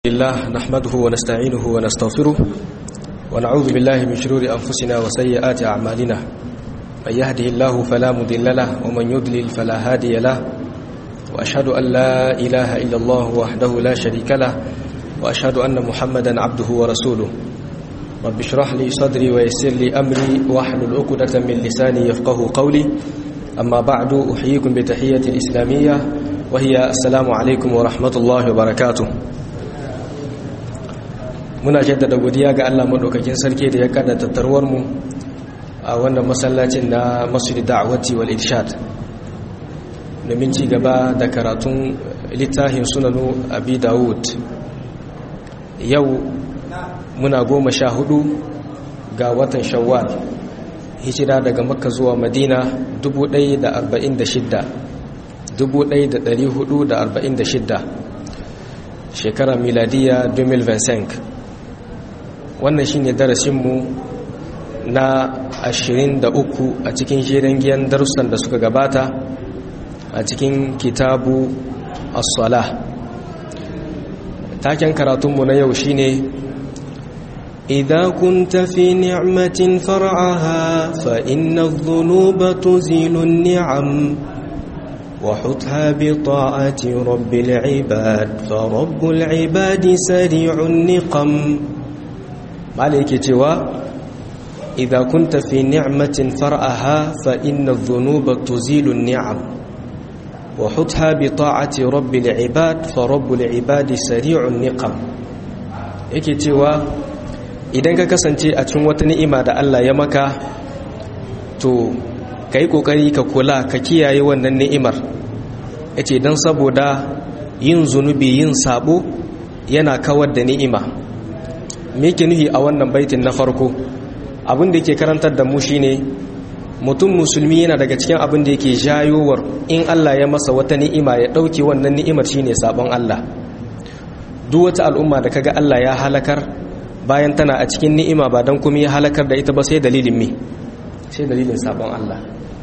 الله نحمده ونستعينه ونستغفره ونعوذ بالله من شرور أنفسنا وسيئات أعمالنا من يهده الله فلا مضل له ومن يضلل فلا هادي له وأشهد أن لا إله إلا الله وحده لا شريك له وأشهد أن محمدا عبده ورسوله رب اشرح لي صدري ويسر لي أمري واحلل عقدة من لساني يفقه قولي أما بعد أحييكم بتحية الإسلامية وهي السلام عليكم ورحمة الله وبركاته muna jaddada godiya ga Allah madaukakin sarki da ya kada tattarwar mu a wannan masallacin na Masjid Da'wati wal Irshad domin ci gaba da karatun littafin Sunanu Abi Dawud yau muna goma sha hudu ga watan Shawwal hijira daga Makka zuwa Madina 1446 1446 shekara miladiya 2025 wannan shi ne darasinmu na 23 a cikin shirin giyan darussan da suka gabata a cikin kitabu as-salah taken karatunmu na yau shine idza kunta fi ni'matin far'aha fa inna adh-dhunuba tuzilu an-ni'am وحتها بطاعة رب العباد فرب العباد سريع النقم malai cewa idza kunta fi ni'matin far'aha fa inna adh-dhunuba tuzilu an-ni'am wa hutha bi ta'ati rabbil ibad fa rabbul ibadi sari'un niqam yake cewa idan ka kasance a cikin wata ni'ima da Allah ya maka to kai kokari ka kula ka kiyaye wannan ni'imar yace dan saboda yin zunubi yin sabo yana kawar da ni'ima me yake nuhi a wannan baitin na farko abin da yake karantar da mu shine mutum musulmi yana daga cikin abin da yake jayowar in Allah ya masa wata ni'ima ya dauke wannan ni'imar shine sabon Allah duk wata al'umma da kaga Allah ya halakar bayan tana a cikin ni'ima ba dan kuma ya halakar da ita ba sai dalilin me sai dalilin sabon Allah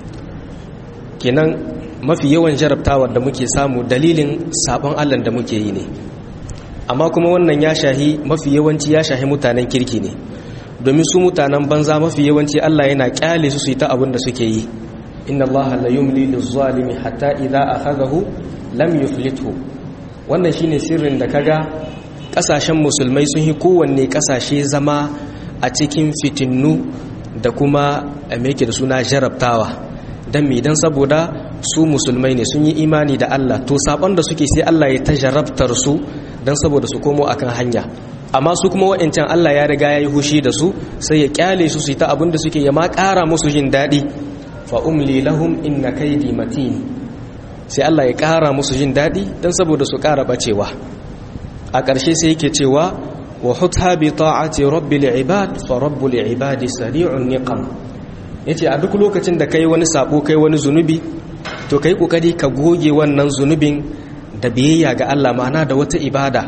kenan mafi yawan jarabtawar da muke samu dalilin sabon Allah da muke yi ne amma kuma wannan ya shahi mafi yawanci ya shahi mutanen kirki ne domin su mutanen banza mafi yawanci Allah yana kyale su su yi ta abin da suke yi inna Allah la yumli lizzalimi hatta idza akhadahu lam yuflithu wannan shine sirrin da kaga kasashen musulmai sun yi kowanne kasashe zama a cikin fitinnu da kuma me da suna jarabtawa dan me dan saboda su musulmai ne sun yi imani da Allah to sabon da suke sai Allah ya ta jarabtar su don saboda su komo akan hanya amma su kuma wa'ancan Allah ya riga ya yi hushi da su sai ya kyale su su yi ta abin da suke ya ma ƙara musu jin daɗi fa umli lahum inna kaidi matin sai Allah ya ƙara musu jin daɗi don saboda su ƙara bacewa a ƙarshe sai yake cewa wa hutha bi ta'ati rabbil ibad fa rabbul ibadi sari'un niqam yace a duk lokacin da kai wani sabo kai wani zunubi to kai kokari ka goge wannan zunubin da biyayya ga Allah ma'ana da wata ibada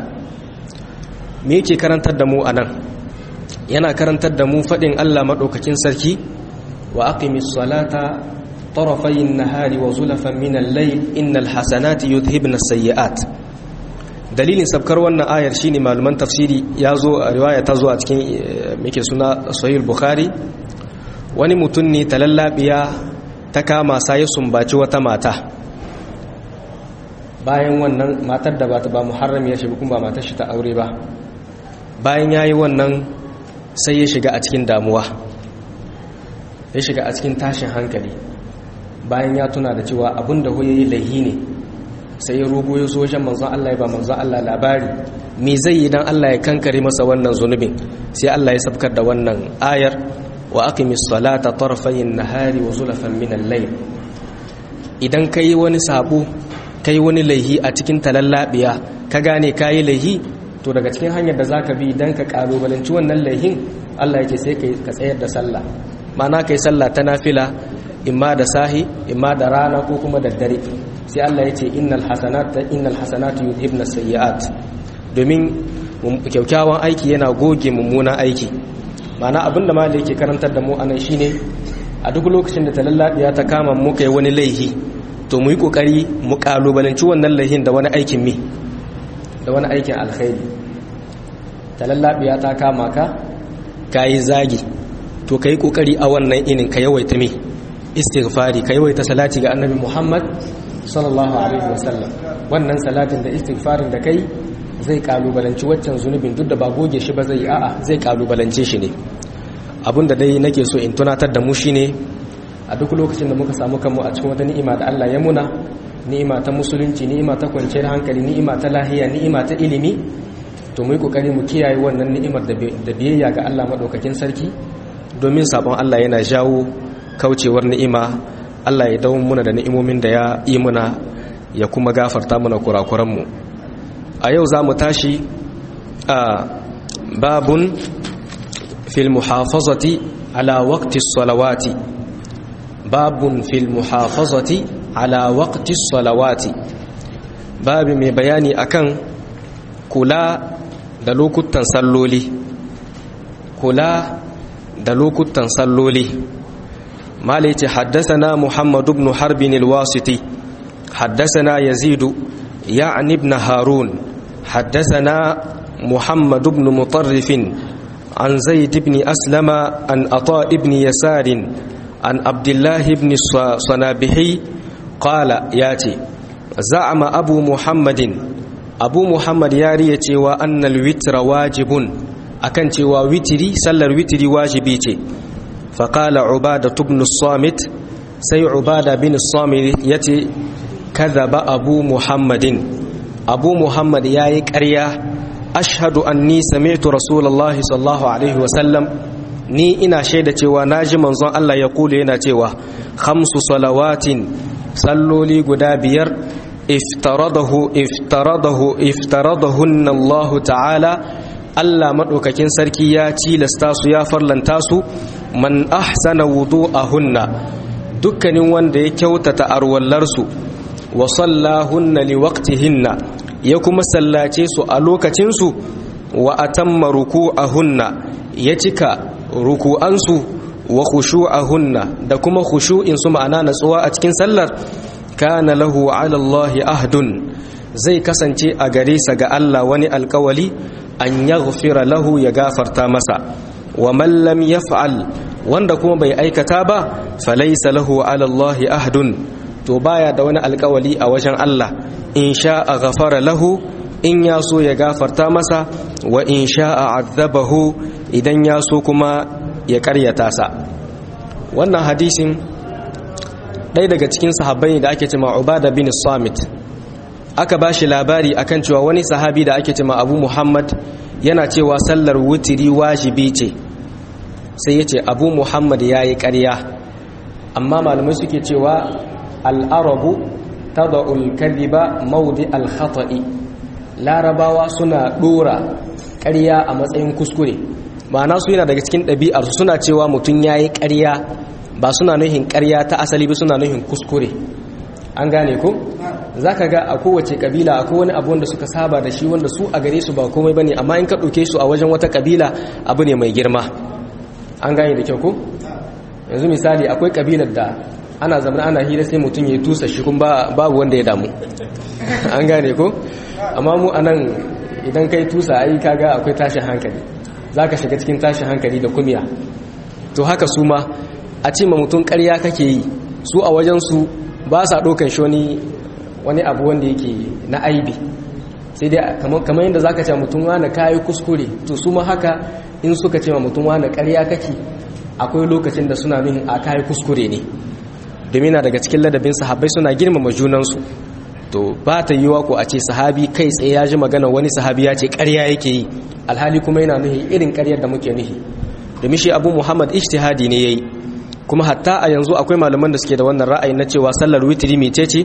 me yake karantar da mu anan yana karantar da mu fadin Allah madaukakin sarki wa aqimis salata tarafayin nahari wa zulafan min al-layl innal hasanati yudhibna as-sayyi'at dalilin sabkar wannan ayar shine malaman tafsiri yazo a riwaya ta zo a cikin muke suna sahih bukhari wani mutum ne talallabiya ta kama sa ya sumbaci wata mata bayan wannan matar da ba ta ba muharram ya shiga kuma ba matar shi ta aure ba bayan ya yi wannan sai ya shiga a cikin damuwa ya shiga a cikin tashin hankali bayan ya tuna da cewa abin da ya yi laihi ne sai ya rogo ya zo wajen manzon Allah ya ba manzon Allah labari me zai yi dan Allah ya kankare masa wannan zunubin sai Allah ya sabkar da wannan ayar wa aqimis salata tarfayin nahari wa zulafan min al-layl idan kai wani sabo kai wani laihi a cikin talallabiya ka gane kayi laihi to daga cikin hanyar da zaka bi dan ka kalubalanci wannan laihin Allah yake sai kai ka tsayar da sallah ma'ana kai sallah ta nafila imma da sahi imma da rana ko kuma da dare sai Allah yace innal hasanata innal hasanatu yudhibna sayyi'at domin kyaukyawan aiki yana goge mummunan aiki ma'ana abinda malai yake karantar da mu anan shine a duk lokacin da talallabiya ta kama mu kai wani laihi to mu yi kokari mu kalubalanci wannan laihin da wani aikin mi da wani aikin alkhairi talallabiya ta kama ka kayi zagi to kai kokari a wannan inin ka yawaita me istighfari ka yawaita salati ga annabi Muhammad sallallahu alaihi wasallam wannan salatin da istighfarin da kai zai kalubalanci waccan zunubin duk da ba goge shi ba zai a'a zai kalubalance shi ne abinda dai nake so in tunatar da mu shine a duk lokacin da muka samu kanmu a cikin wata ni'ima da Allah ya muna ni'ima ta musulunci ni'ima ta kwanciyar hankali ni'ima ta lahiya ni'ima ta ilimi to mu yi kokari mu kiyaye wannan ni'imar da biyayya ga Allah madaukakin sarki domin sabon Allah yana jawo kaucewar ni'ima Allah ya dawo muna da ni'imomin da ya yi muna ya kuma gafarta muna kurakuranmu a yau za mu tashi a babun fil muhafazati ala waqti salawati babun fil muhafazati ala waqti salawati babi mai bayani akan kula da lokutan salloli kula da lokutan salloli مالك حدثنا محمد بن حرب الواسطي حدثنا يزيد يعني ابن هارون حدثنا محمد بن مطرف عن زيد بن أسلم عن أطاء بن يسار عن عبد الله بن الصنابحي قال ياتي زعم أبو محمد أبو محمد ياريتي وأن الوتر واجب أكنتي ووتري سل الوتر واجبيتي فقال عبادة بن الصامت سي عبادة بن الصامت يتي كذب أبو محمد أبو محمد ياي كريا أشهد أني سمعت رسول الله صلى الله عليه وسلم ni ina shaida cewa naji manzon Allah ya kule yana cewa khamsu salawatin salloli guda biyar iftaradahu iftaradahu iftaradahunna Allah ta'ala Allah madaukakin sarki ya tilasta su ya farlanta su man ahsana wudu'ahunna dukkanin wanda ya kyautata arwallarsu wa sallahunna liwaqtihinna ya kuma sallace su a lokacinsu wa atamma ruku'ahunna ya cika ruku'ansu wa khushu'ahunna da kuma khushu'in su ma'ana natsuwa a cikin sallar kana lahu 'ala Allah ahdun zai kasance a gare sa ga Allah wani alkawali an yaghfira lahu ya gafarta masa wa man lam yaf'al wanda kuma bai aikata ba falaysa lahu 'ala Allah ahdun to baya da wani alkawali a wajen Allah in sha'a ghafara lahu in ya so ya gafarta masa wa in sha'a azabahu idan ya so kuma ya karyata sa wannan hadisin ɗaya daga cikin sahabbai da ake cema Ubada bin Samit aka ba shi labari akan cewa wani sahabi da ake cema Abu Muhammad yana cewa sallar wutiri wajibi ce sai ya ce Abu Muhammad ya yi ƙarya amma malamai suke cewa al'arabu tada'ul kadhiba maudi al-khata'i larabawa suna dora ƙarya a matsayin kuskure ma'ana su yana daga cikin ɗabi'ar suna cewa mutum yayi ƙarya ba suna nuhin ƙarya ta asali ba suna nuhin kuskure an gane ko zaka ga a kowace kabila akwai wani abu wanda suka saba da shi wanda su a gare su ba komai bane amma in ka ɗauke su a wajen wata kabila abu ne mai girma an gane da kyau ko yanzu misali akwai kabilar da ana zama ana hira sai mutum ya tusa shi kuma babu wanda ya damu an gane ko amma mu anan idan kai tusa ai kaga akwai tashin hankali zaka shiga cikin tashin hankali da kumiya to haka su ma a ce ma mutum ƙarya kake yi su a wajen su ba sa ɗaukan shi wani wani abu wanda yake na aibi sai dai kamar yadda zaka ce mutum wani kayi kuskure to su ma haka in suka ce ma mutum wani ƙarya kake akwai lokacin da suna nuhin a kayi kuskure ne domin daga cikin ladabin sahabbai suna girmama junansu to ba ta yiwa ko a ce sahabi kai tsaye ya ji magana wani sahabi ya ce ƙarya yake yi alhali kuma yana nuhi irin ƙaryar da muke nuhi domin shi abu muhammad ijtihadi ne yayi kuma hatta a yanzu akwai malaman da suke da wannan ra'ayi na cewa sallar witri mece ce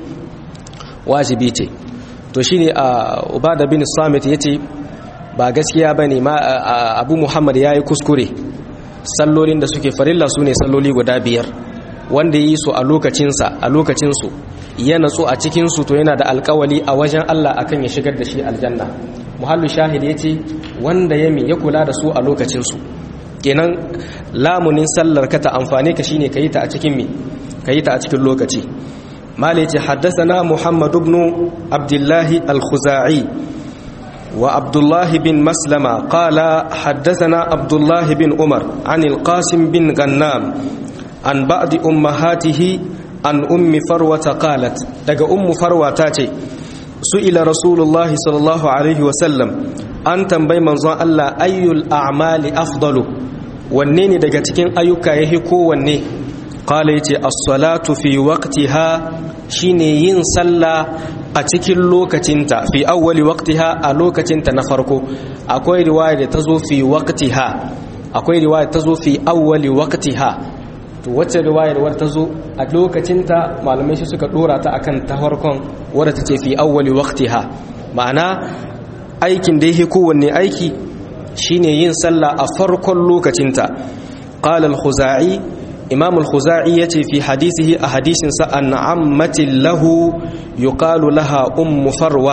wajibi ce to shine a ubada bin samit yace ba gaskiya bane ma abu muhammad yayi kuskure sallolin da suke farilla sune salloli guda biyar wanda yi su a lokacinsa a lokacinsu ya natsu a cikinsu to yana da alkawali a wajen Allah akan ya shigar da shi aljanna muhallu shahid ya ce wanda ya ya kula da su a lokacinsu kenan lamunin sallar ka ta amfani ka shine ka yi ta a cikin mi ka yi ta a cikin lokaci mala ce haddasana muhammad ibn abdullahi al-khuzai وعبد الله بن مسلمة قال حدثنا عبد الله بن عمر عن القاسم بن غنام عن بعض أمهاته عن أم فروة قالت دق أم فروة تاتي سئل رسول الله صلى الله عليه وسلم أن تنبي منظر الله أي الأعمال أفضل ونين دق تكين أيك يهكو وني قال يتي الصلاة في وقتها شيني ينسلى a cikin lokacinta fi awwali waqtiha a lokacinta na farko akwai riwaya da ta zo fi waqtiha akwai riwaya ta zo fi awwali waqtiha to wacce riwayar war ta zo a lokacinta malamai shi suka dora ta akan ta farkon wadda ta ce fi awwali waqtiha ma'ana aikin da yake kowanne aiki shine yin sallah a farkon lokacinta qala al-khuzai imam al-khuzai yace fi hadisihi a hadisin sa an ammatin lahu yuqalu laha ummu farwa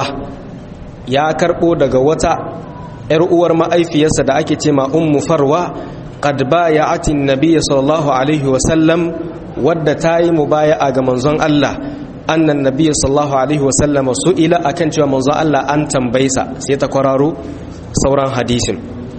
ya karbo daga wata yar uwar ma'aifiyarsa da ake ce ma ummu farwa qad bay'at an-nabiy sallallahu alaihi wa sallam wadda tayi mubaya'a ga manzon Allah annan nabiy sallallahu alaihi wa sallam su'ila akan cewa manzon Allah an tambaysa sai ta kwararo sauran hadisin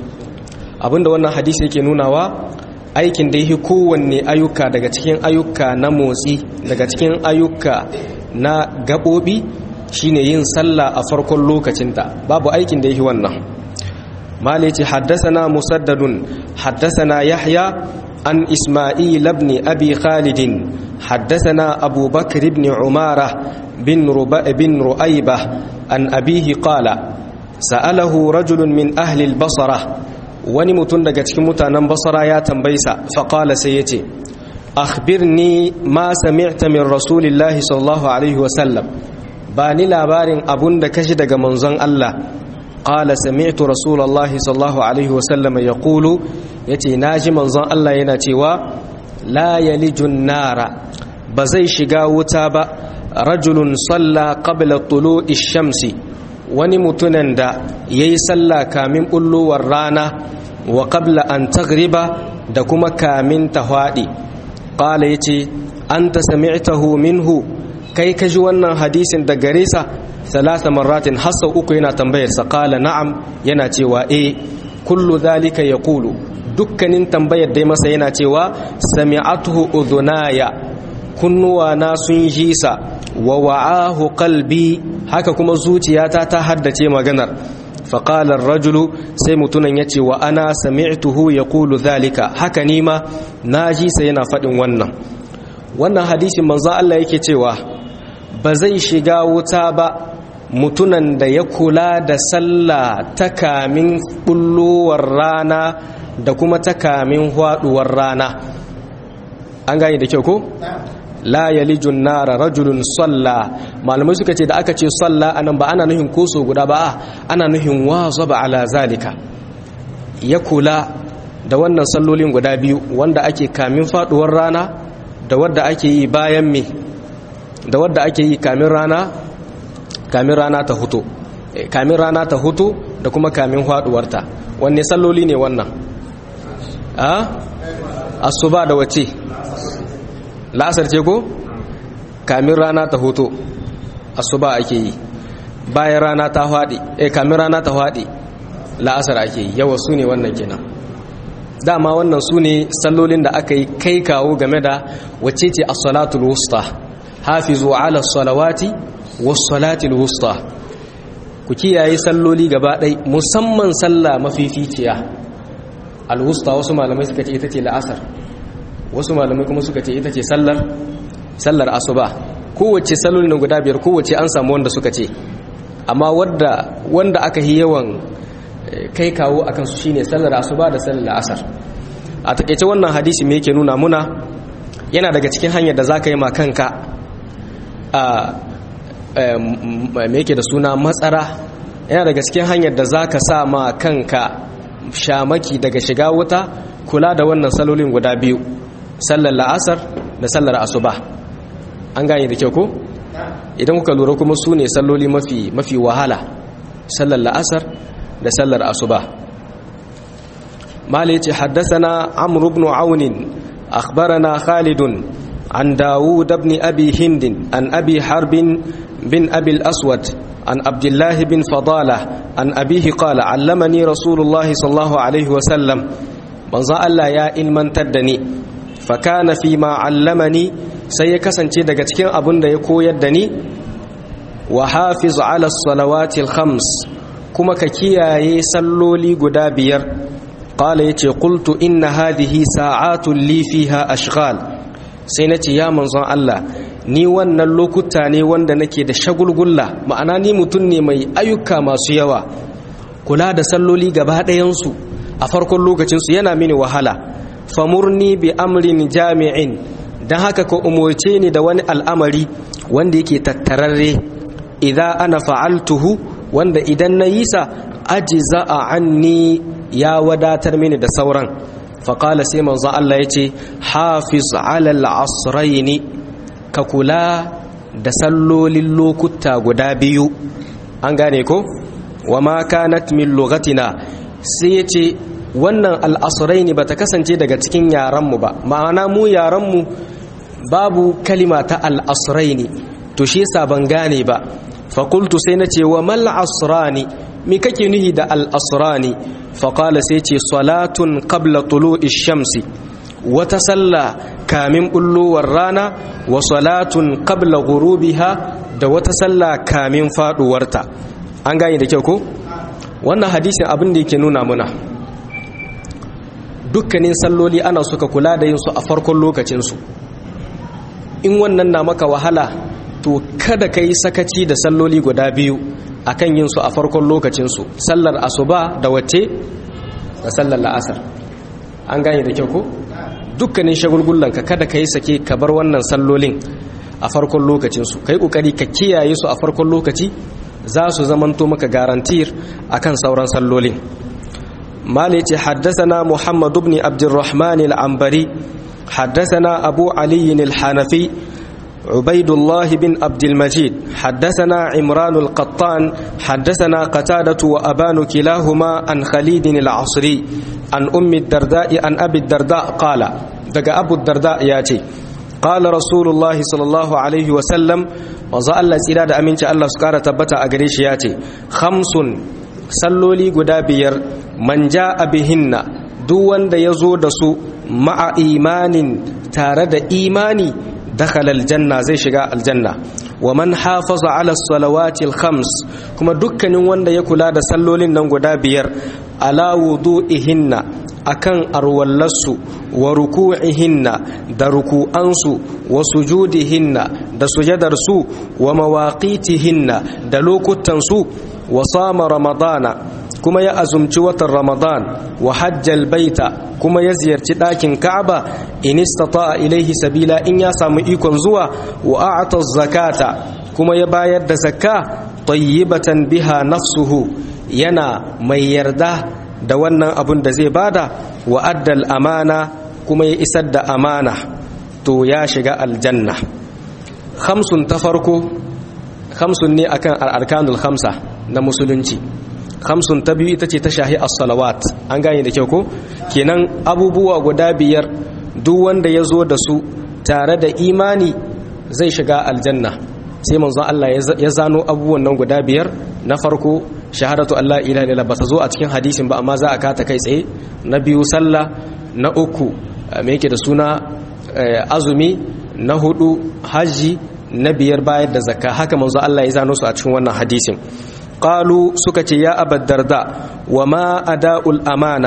abinda wannan hadisi yake nunawa aikin da yake kowanne ayyuka daga cikin ayyuka na motsi daga cikin ayyuka na gaɓoɓi shine yin sallah a farkon lokacinta babu aikin da yake wannan mali ce haddasana musaddadun haddasana yahya an isma'il ibn abi khalidin haddasana abubakar ibn umara bin bin ru'aybah an abihi qala sa'alahu rajulun min ahli al-basra wani mutum daga cikin mutanen basara ya tambaysa faƙala sai ya ce akhbirni ma sami'ta min rasulillahi sallallahu alaihi wasallam ba ni labarin abun da kashi daga manzon Allah qala sami'tu rasulullahi sallallahu alaihi wasallam yaqulu yace naji manzon Allah yana cewa la yalijun nara ba zai shiga wuta ba rajulun salla qabla tulu'i shamsi wani mutunan da yayi sallah kamin bullowar rana wa qabla an taghriba da kuma kamin ta hwadi qala yace anta sami'tahu minhu kai ka ji wannan hadisin da gare sa salasa marratin hasa uku yana tambayar sa qala na'am yana cewa eh kullu dhalika yaqulu dukkanin tambayar dai masa yana cewa sami'atuhu udhunaya kunnuwa na sun ji sa wa wa'ahu qalbi haka kuma zuciyata ta haddace maganar faƙalar rajulu sai mutunan ya ce wa ana sami'tuhu ya kulu zalika haka nima na ji sai yana faɗin wannan wannan hadisin manzo Allah yake cewa ba zai shiga wuta ba mutunan da ya kula da sallah ta kamin bullowar rana da kuma ta kamin haɗuwar rana an gane da kyau ko? la yalijun nara rajulun salla malamai suka ce da aka ce salla anan ba ana nuhin koso guda ba ana nuhin wazaba ala zalika ya kula da wannan sallolin guda biyu wanda ake kamin faduwar rana da wadda ake yi bayan me da wadda ake yi kamin rana kamin rana ta huto kamin rana ta huto da kuma kamin faduwarta wanne salloli ne wannan a asuba da wace la'asar ce ko kamin rana ta hoto asuba ake yi bayan rana ta haɗe eh kamin rana ta haɗe la'asar ake yi yawa su ne wannan kenan dama wannan su ne sallolin da aka yi kai kawo game da wacce ce as-salatul wusta hafizu ala salawati was-salatil wusta ku kiyaye salloli gaba ɗai musamman sallah mafificiya al-wusta wasu malamai suka ce ita ce la'asar wasu malamai kuma suka ce ita ce sallar sallar asuba kowace sallolin nan guda biyar kowace an samu wanda suka ce amma wanda wanda aka yi yawan kai kawo akan su shine sallar asuba da sallar asar a takeice wannan hadisi me yake nuna muna yana daga cikin hanyar da zaka yi ma kanka a me yake da suna matsara yana daga cikin hanyar da zaka sa ma kanka shamaki daga shiga wuta kula da wannan salolin guda biyu sallar la'asar da sallar asuba an gane da kyau ko idan kuka lura kuma su ne salloli mafi mafi wahala sallar la'asar da sallar asuba mala yace haddathana amr ibn aun akhbarana khalid عن داود بن أبي هند عن أبي حرب بن أبي الأسود عن عبد الله بن فضالة عن أبيه قال علمني رسول الله صلى الله عليه وسلم من الله يا إلمن تدني فكان فيما علمني سيكسن daga cikin abin da ya koyar da ni wa hafiz ala salawati khams kuma ka kiyaye salloli guda biyar qala yace qultu inna hadhihi sa'atun li fiha ashghal sai nace ya manzon Allah ni wannan lokuta ne wanda nake da shagulgulla ma'ana ni mutum ne mai ayyuka masu yawa kula da salloli gaba ɗayansu a farkon lokacinsu yana mini wahala famurni bi amrin jami'in don haka ka umarce ni da wani al'amari wanda yake tattararre idan ana fa'altuhu wanda idan na yi sa aji za'a anni ya wadatar mini da sauran faƙala sai manzo Allah ya ce hafiz alal asraini ka kula da sallolin lokuta guda biyu an gane ko wa ma kanat min lugatina sai ya ce wannan al'asraini ba ta kasance daga cikin yaranmu ba ma'ana mu yaranmu babu kalima ta al'asraini to shi yasa ban gane ba fakultu sai na ce wa mal asrani mi kake nuhi da al'asrani faƙala sai ce salatun qabla tulu'i shamsi wata sallah kamin bullowar rana wa salatun qabla ghurubiha da wata sallah kamin faduwarta an gane da kyau ko wannan hadisin abin da yake nuna muna dukkanin salloli ana suka kula da yin su a farkon lokacin su in wannan na maka wahala to kada ka yi sakaci da salloli guda biyu akan yin su a farkon lokacin su sallar asuba da wacce da sallar la'asar an gane da kyau ko dukkanin shagulgullanka kada ka yi sake ka bar wannan sallolin a farkon lokacinsu ka yi ƙoƙari ka kiyaye su a farkon lokaci za su zamanto maka garantir a kan sauran sallolin mali ce haddasana muhammadu ibn abdurrahman al'ambari haddasana abu aliyin al-hanafi عبيد الله بن عبد المجيد حدثنا عمران القطان حدثنا قتادة وأبان كلاهما عن خليد العصري عن أم الدرداء عن أبي الدرداء قال دقى أبو الدرداء ياتي قال رسول الله صلى الله عليه وسلم وزا الله سيراد أمين الله سكارة تبتا أغريش ياتي خمس سلولي قدابير من جاء بهن دوان دا يزود سو مع إيمان تارد إيماني دخل الجنة زي شقاء الجنة ومن حافظ على الصلوات الخمس كما دكان وند يكلا دا سلولين نغدا بير على وضوئهن akan arwallarsu wa ruku'ihinna da ruku'ansu wa sujudihinna da sujadarsu wa mawaqitihinna da lokutansu wa sama ramadana kuma ya azumci watan ramadan wa hajjal baita kuma ya ziyarci ɗakin ka'aba in istata'a ilaihi sabila in ya samu ikon zuwa wa a'ata zakata kuma ya bayar da zakka tayyibatan biha nafsuhu yana mai yarda da wannan abun da zai bada wa addal amana kuma ya isar da amana to ya shiga aljanna khamsun ta farko khamsun ne akan arkanul khamsa na musulunci khamsun ta biyu ita ce ta shahi as-salawat an gane da kyau ko kenan abubuwa guda biyar duk wanda ya zo da su tare da imani zai shiga aljanna sai manzo Allah ya zano abubuwan nan guda biyar na farko shahadatu Allah ilaha illallah ba ta zo a cikin hadisin ba amma za a kata kai tsaye na biyu sallah na uku me yake da suna azumi na hudu haji na biyar bayar da zakka haka manzo Allah ya zano su a cikin wannan hadisin qalu suka ce ya abad darda wa ma ada'ul amana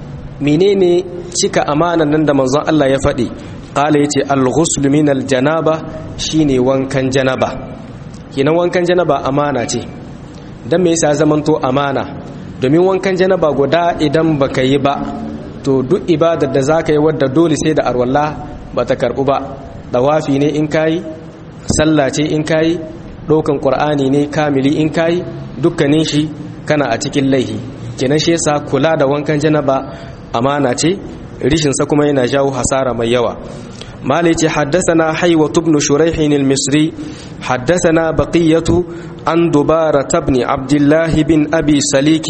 menene cika amanan nan da manzon Allah ya faɗi qala yace al-ghusl min al-janaba shine wankan janaba kinan wankan janaba amana ce dan me yasa zamanto amana domin wankan janaba guda idan baka yi ba to duk ibadar da zaka yi wadda dole sai da arwalla bata karbu ba dawafi ne in kai sallah ce in kai dokan qur'ani ne kamili in kai dukkanin shi kana a cikin laihi kenan shi yasa kula da wankan janaba amana ce rishin sa kuma yana jawo hasara mai yawa مالك حدثنا حيوة بن شريح المصري حدثنا بقية عن دبارة بن عبد الله بن أبي سليك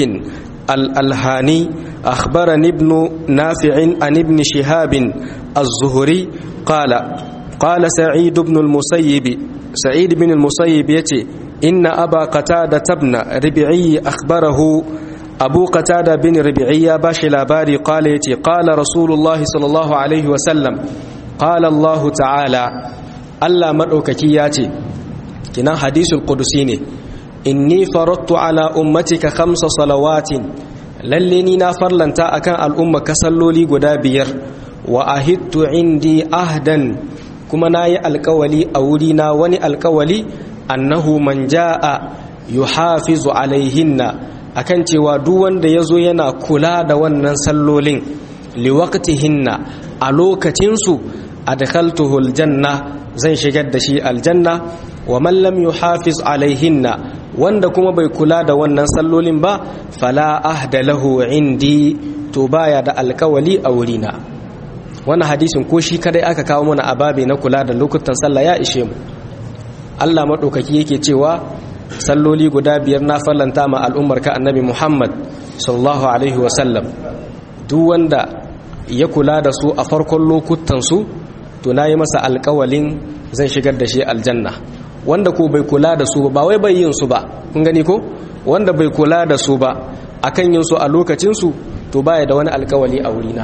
الألهاني أخبرني ابن نافع عن ابن شهاب الزهري قال qala sa'id ibn al-musayyib sa'id ibn al-musayyib yace inna aba qatada tabna rabi'i akhbarahu abu qatada bin rabi'i ya bashi labari qala yace qala rasulullahi sallallahu alaihi wa sallam qala allah ta'ala allah madaukaki yace kinan hadisul qudusi ne inni faradtu ala ummatika khamsa salawatin lalle ni na farlanta akan al'umma ka salloli guda biyar wa ahittu indi ahdan kuma nayi alkawali a wuri na wani alkawali annahu man jaa yuhafizu alaihinna akan cewa duk wanda yazo yana kula da wannan sallolin liwaqtihinna a lokacin su adkhaltuhu aljanna zan shigar da shi aljanna wa man lam yuhafiz alaihinna wanda kuma bai kula da wannan sallolin ba fala ahda lahu indi to baya da alkawali a wurina wannan hadisin ko shi kadai aka kawo mana ababe na kula da lokutan sallah ya ishe mu Allah madaukaki yake cewa salloli guda biyar na fallanta ma al'ummar ka annabi Muhammad sallallahu alaihi wa sallam duk wanda ya kula da su a farkon lokutan su to nayi masa alkawalin zan shigar da shi aljanna wanda ko bai kula da su ba wai bai yin su ba kun gani ko wanda bai kula da su ba akan yin su a lokacin su to baya da wani alkawali a wurina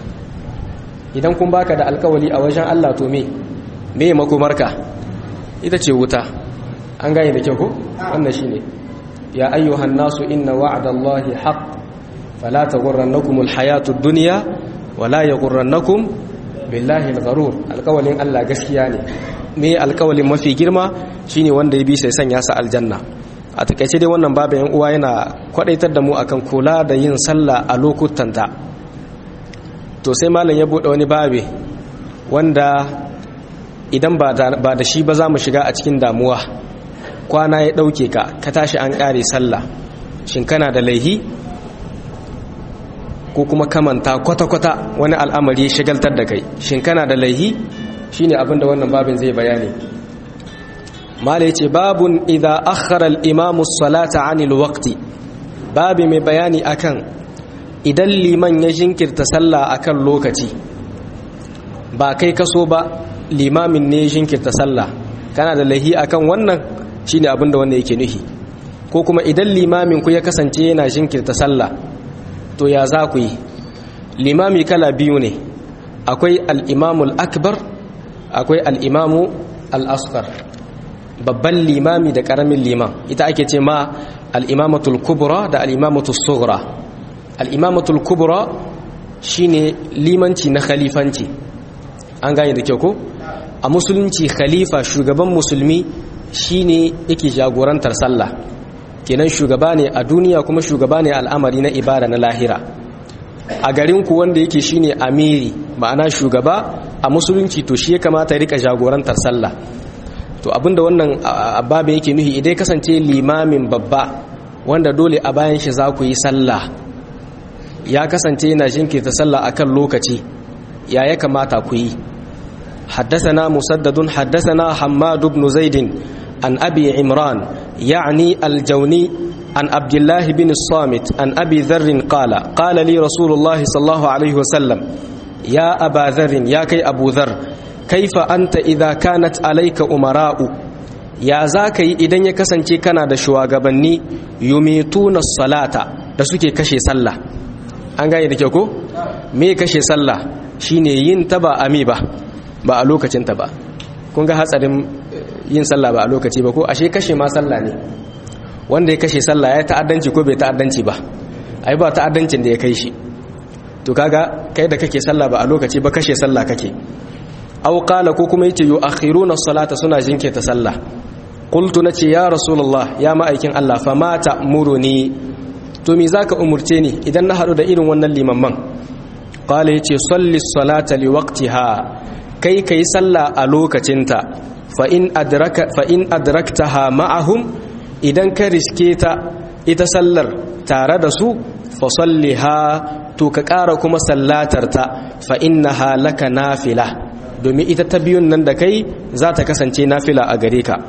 idan kun baka da alkawali a wajen Allah to me me makomarka ita ce wuta an gane da kyau ko wannan shine ya ayyuhan nasu inna wa'dallahi haqq fala taghurrannakum alhayatud dunya wala yaghurrannakum billahi algharur alkawalin Allah gaskiya ne me alkawalin mafi girma shine wanda ya bi sai sanya sa aljanna a takaice dai wannan babu yan uwa yana kwadaitar da mu akan kula da yin sallah a lokutanta to sai malam ya bude wani babe wanda idan ba da shi ba za mu shiga a cikin damuwa kwana ya dauke ka ka tashi an kare sallah shin kana da laihi ko kuma kamanta kwata-kwata wani al'amari shigaltar da kai shin kana da laihi shine abinda wannan babin zai bayani mala yace babun idza akhara al-imamu as-salata 'anil waqti babi mai bayani akan idan liman ya jinkirta sallah akan lokaci ba kai kaso ba limamin ne ya jinkirta sallah kana da lahi akan wannan shine abinda wanda yake nuhi ko kuma idan limamin ku ya kasance yana jinkirta sallah to ya za ku yi limami kala biyu ne akwai al-imamul akbar akwai al'imamu al'asfar babban limami da ƙaramin liman ita ake ce ma al'imamatul kubura da al'imamatul sughra al'imamatul kubura shi ne limanci na khalifanci an gane da kyau ko a musulunci khalifa shugaban musulmi shi ne yake jagorantar sallah kenan shugaba ne a duniya kuma shugaba ne al'amari na ibada na lahira a garinku wanda yake shine amiri ma'ana shugaba a musulunci to shi ya kamata ya rika jagorantar sallah to abinda wannan ababa yake nuhi idan kasance limamin babba wanda dole a bayan shi za ku yi sallah ya kasance yana jinkirta sallah akan lokaci ya ya kamata ku yi حدثنا مسدد حدثنا حماد بن زيد عن أبي عمران يعني الجوني عن عبد الله بن الصامت عن أبي ذر قال قال لي رسول الله صلى الله عليه وسلم يا أبا ذر يا كي أبو ذر كيف أنت إذا كانت عليك أمراء يا زاكي إذن يكسنتي كان دا شواغبني يميتون الصلاة da suke kashe sallah an gane da kyau ko me kashe sallah shine yin ta ba ami ba ba a lokacin ta ba kun ga hatsarin yin sallah ba a lokaci ba ko ashe kashe ma sallah ne wanda ya kashe sallah ya ta'addanci ko bai ta'addanci ba ai ba ta'addancin da ya kai shi to kaga kai da kake sallah ba a lokaci ba kashe sallah kake aw qala ko kuma yace yu'akhiruna as-salata suna jinkirta sallah qultu nace ya rasulullah ya ma'aikin Allah fa ma ta'muruni to me zaka umurce ni idan na hadu da irin wannan limamman qala yace salli as-salata liwaqtiha kai kai sallah a lokacinta fa in adraka fa in adraktaha ma'ahum idan ka riske ta ita sallar tare da su fa salliha to ka ƙara kuma sallatar ta fa innaha laka nafila domin ita ta biyun nan da kai za ta kasance nafila a gare ka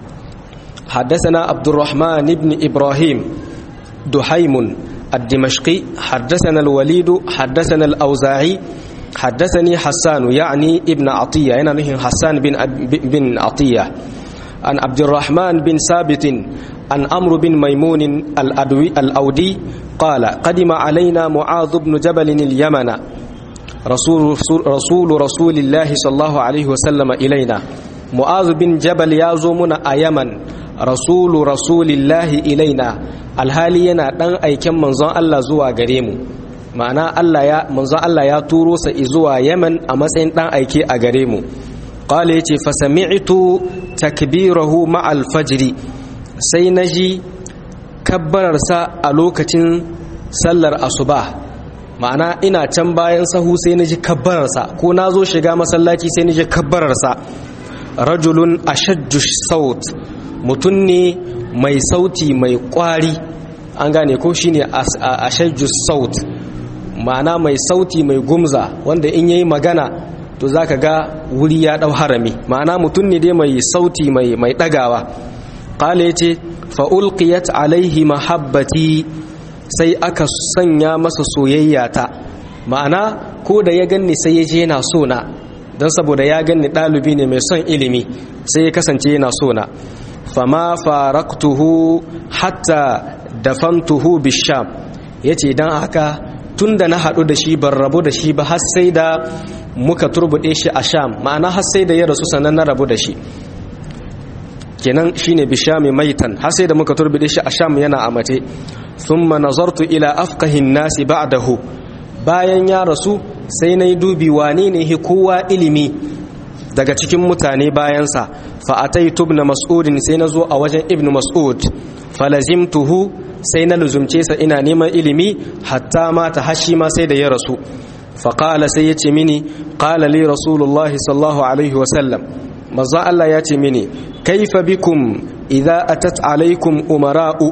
حدثنا عبد الرحمن بن إبراهيم دحيم الدمشقي حدثنا الوليد حدثنا الأوزاعي حدثني حسان يعني ابن عطية أنا نهي حسان بن, بن عطية عن عبد الرحمن بن ثابت عن أمر بن ميمون الأدوي الأودي قال قدم علينا معاذ بن جبل اليمن رسول رسول رسول الله صلى الله عليه وسلم إلينا معاذ بن جبل يازومنا أيمن رسول رسول الله إلينا alhali yana ɗan aiken manzon Allah zuwa gare mu ma'ana Allah ya manzon Allah ya turo sa zuwa Yemen a matsayin ɗan aike a gare mu qala yace fa sami'tu takbirahu ma'al fajri sai naji kabbarar sa a lokacin sallar asuba ma'ana ina can bayan sahu sai naji kabbarar sa ko nazo shiga masallaci sai naji kabbarar sa rajulun ashajju saut mutun ne mai sauti mai kwari an gane ko shine ashajju saut ma'ana mai sauti mai gumza wanda in yayi magana to zaka ga wuri ya dau harami ma'ana mutum ne dai mai sauti mai mai dagawa qala yace fa ulqiyat alaihi mahabbati sai aka sanya masa soyayya ta ma'ana ko da ya ganni sai ya je yana so na dan saboda ya ganni dalibi ne mai son ilimi sai ya kasance yana so na fama faraktuhu hatta dafantuhu bisham yace dan haka tunda na hadu da shi ban rabu da shi ba har sai da muka turbude shi a sham ma'ana har sai da ya rasu sanan na rabu da shi kenan shine bishami maitan har sai da muka turbude shi a sham yana a mace thumma nazartu ila afqahin nasi ba'dahu bayan ya rasu sai nayi dubi wane ne hi kowa ilimi daga cikin mutane bayansa fa'ataitu ibn mas'udin sai na zo a wajen ibn mas'ud falazimtuhu sai na luzumce sa ina neman ilimi hatta mata hashi ma sai da ya rasu faƙala sai ya ce mini ƙala li rasulullahi sallallahu alaihi wasallam maza Allah ya ce mini kaifa bikum idza atat alaikum umara'u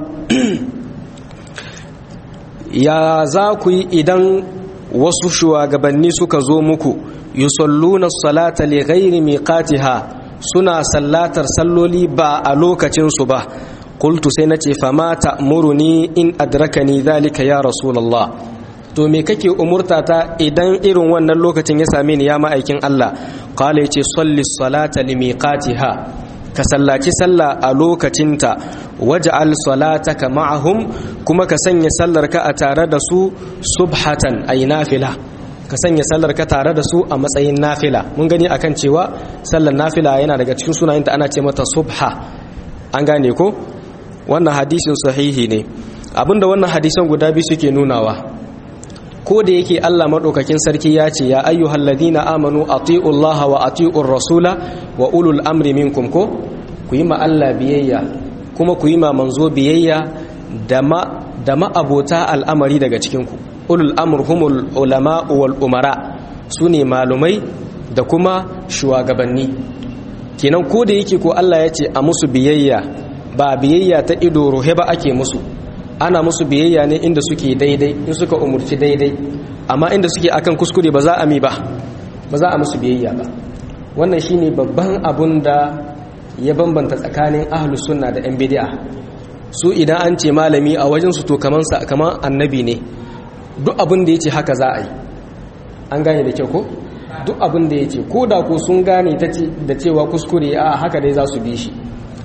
ya za ku yi idan wasu shugabanni suka zo muku yusalluna salata li ghairi miqatiha suna sallatar salloli ba a lokacin su ba qultu sai nace fa ma ta'muruni in adrakani zalika ya rasulullah to me kake umurta ta idan irin wannan lokacin ya same ni ya ma'aikin Allah qala yace salli salata li miqatiha ka sallaci sallah a lokacinta waj'al salataka ma'ahum kuma ka sanya sallarka a tare da su subhatan ay nafila ka sanya sallar ka tare da su a matsayin nafila mun gani akan cewa sallar nafila yana daga cikin sunayenta ana ce mata subha an gane ko wannan hadisin sahihi ne abinda wannan hadisan guda biyu suke nunawa ko da yake Allah madaukakin sarki ya ce ya ayyuhal ladina amanu ati'u Allah wa ati'ur rasula wa ulul amri minkum ko ku yi ma Allah biyayya kuma ku yi ma manzo biyayya da ma da ma'abota al'amari daga cikin ku ulul amr humul ulama wal umara sune malumai da kuma shugabanni kenan ko da yake ko Allah ya ce a musu biyayya ba biyayya ta ido rohe ba ake musu ana musu biyayya ne inda suke daidai in suka umurci daidai amma inda suke akan kuskure ba za a mi ba ba za a musu biyayya ba wannan shine babban abun da ya bambanta tsakanin ahlus sunna da yan bid'a su idan an ce malami a wajen su to kaman sa kaman annabi ne duk abin da yace haka za a yi an gane da kyau ko duk abin da yace ko da ko sun gane da cewa kuskure a haka dai za su bi shi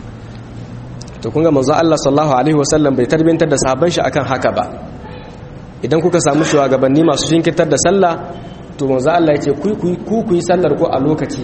to kun ga manzo Allah sallallahu alaihi wasallam bai tarbiyantar da sahabban shi akan haka ba idan kuka samu shugabanni masu shinkitar da sallah to manzo Allah ya ce ku ku ku yi sallar ku a lokaci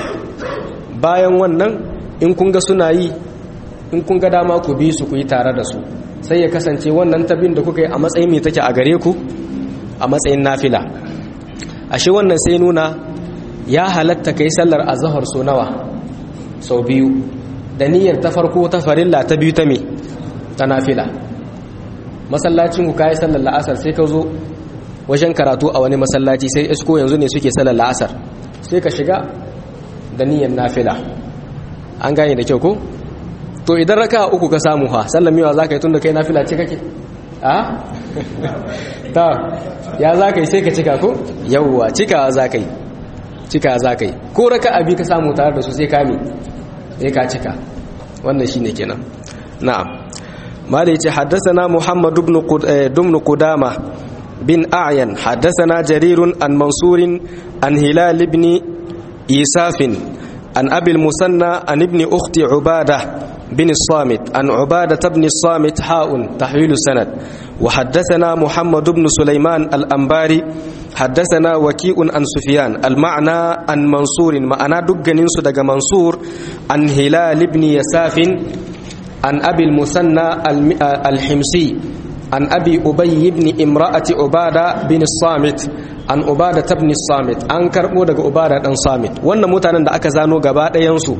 bayan wannan in kun ga suna yi in kun ga dama ku bi su ku yi tare da su sai ya kasance wannan tabin da kuka yi a matsayin mai take a gare ku a matsayin nafila ashe wannan sai nuna ya halatta kai sallar azhar so nawa sau biyu da niyyar ta farko ta farilla ta biyu ta me ta nafila masallacin ku kai sallar la'asar sai ka zo wajen karatu a wani masallaci sai isko yanzu ne suke sallar la'asar sai ka shiga da niyyar nafila an gane da kyau ko to idan raka uku ka samu ha sallar miwa za ka yi tun da kai nafila ce kake a ta ya za ka yi sai ka cika ko yawwa cika za ka yi cika za ka yi ko raka abi ka samu tare da su sai kame sai ka cika wannan shine kenan na'am mali yace haddathana muhammad ibn ibn qudama بن أعين حدثنا جرير عن منصور عن هلال بن إيساف عن أبي المثنى عن ابن أخت عبادة بن الصامت عن عبادة بن الصامت حاء تحويل السند وحدثنا محمد بن سليمان الأنباري حدثنا وكيء عن سفيان المعنى عن منصور معنى دقن صدق منصور عن هلال بن يساف عن أبي المثنى الحمصي عن أبي أبي بن امرأة عبادة بن الصامت an ubada tabni samit an karbo daga ubada dan samit wannan mutanen da aka zano gaba ɗayansu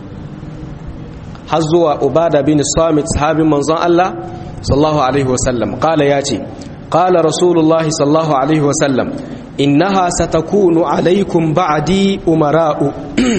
har zuwa ubada bin samit sahabin manzon Allah sallallahu alaihi wasallam qala yace qala rasulullahi sallallahu alaihi wasallam innaha satakunu alaikum ba'di umara'u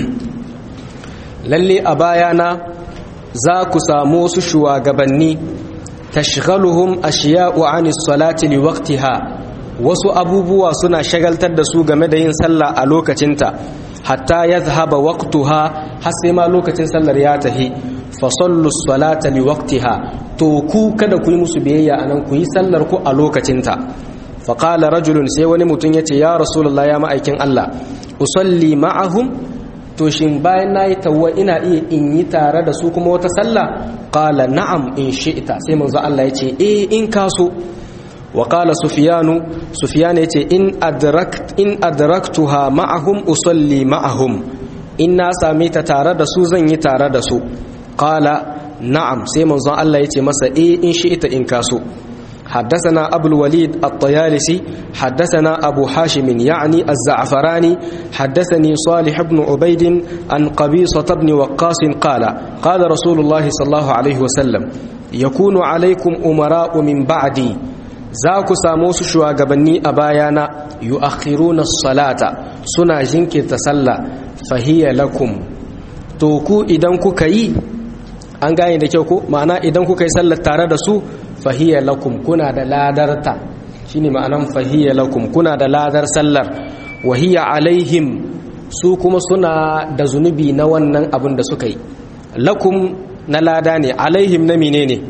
lalle a bayana za ku samu su shugabanni tashghaluhum ashiya'u 'anis salati liwaqtiha wasu abubuwa suna shagaltar da su game da yin sallah a lokacinta hatta ya zahaba waqtuha har sai ma lokacin sallar ya tahi fa sallu salata li waqtiha to ku kada ku yi musu biyayya anan ku yi sallar ku a lokacinta fa qala rajulun sai wani mutum yace ya rasulullah ya ma'aikin Allah usalli ma'ahum to shin bayan nayi tawwa ina iya in yi tare da su kuma wata sallah qala na'am in shi'ta sai manzo Allah yace eh in kaso وقال سفيان سفيان يتي إن أدركت إن أدركتها معهم أصلي معهم إن ساميت تارد سوزن يتارد سو قال نعم سيمن زان الله يتي مسا إيه إن شئت إن كاسو حدثنا أبو الوليد الطيالسي حدثنا أبو حاشم يعني الزعفراني حدثني صالح بن عبيد عن قبيصة بن وقاص قال قال رسول الله صلى الله عليه وسلم يكون عليكم أمراء من بعدي za ku samu su shugabanni a bayana yu'akhiruna salata suna jinkirta sallah fahiya lakum to ku idan kuka yi an gane da kyau ko ma'ana idan kuka yi sallar tare da su fahiya lakum kuna da ladarta shine ma'anan fahiya lakum kuna da ladar sallar wahiya alaihim su kuma suna da zunubi na wannan abin da suka yi lakum na lada ne alaihim na menene ne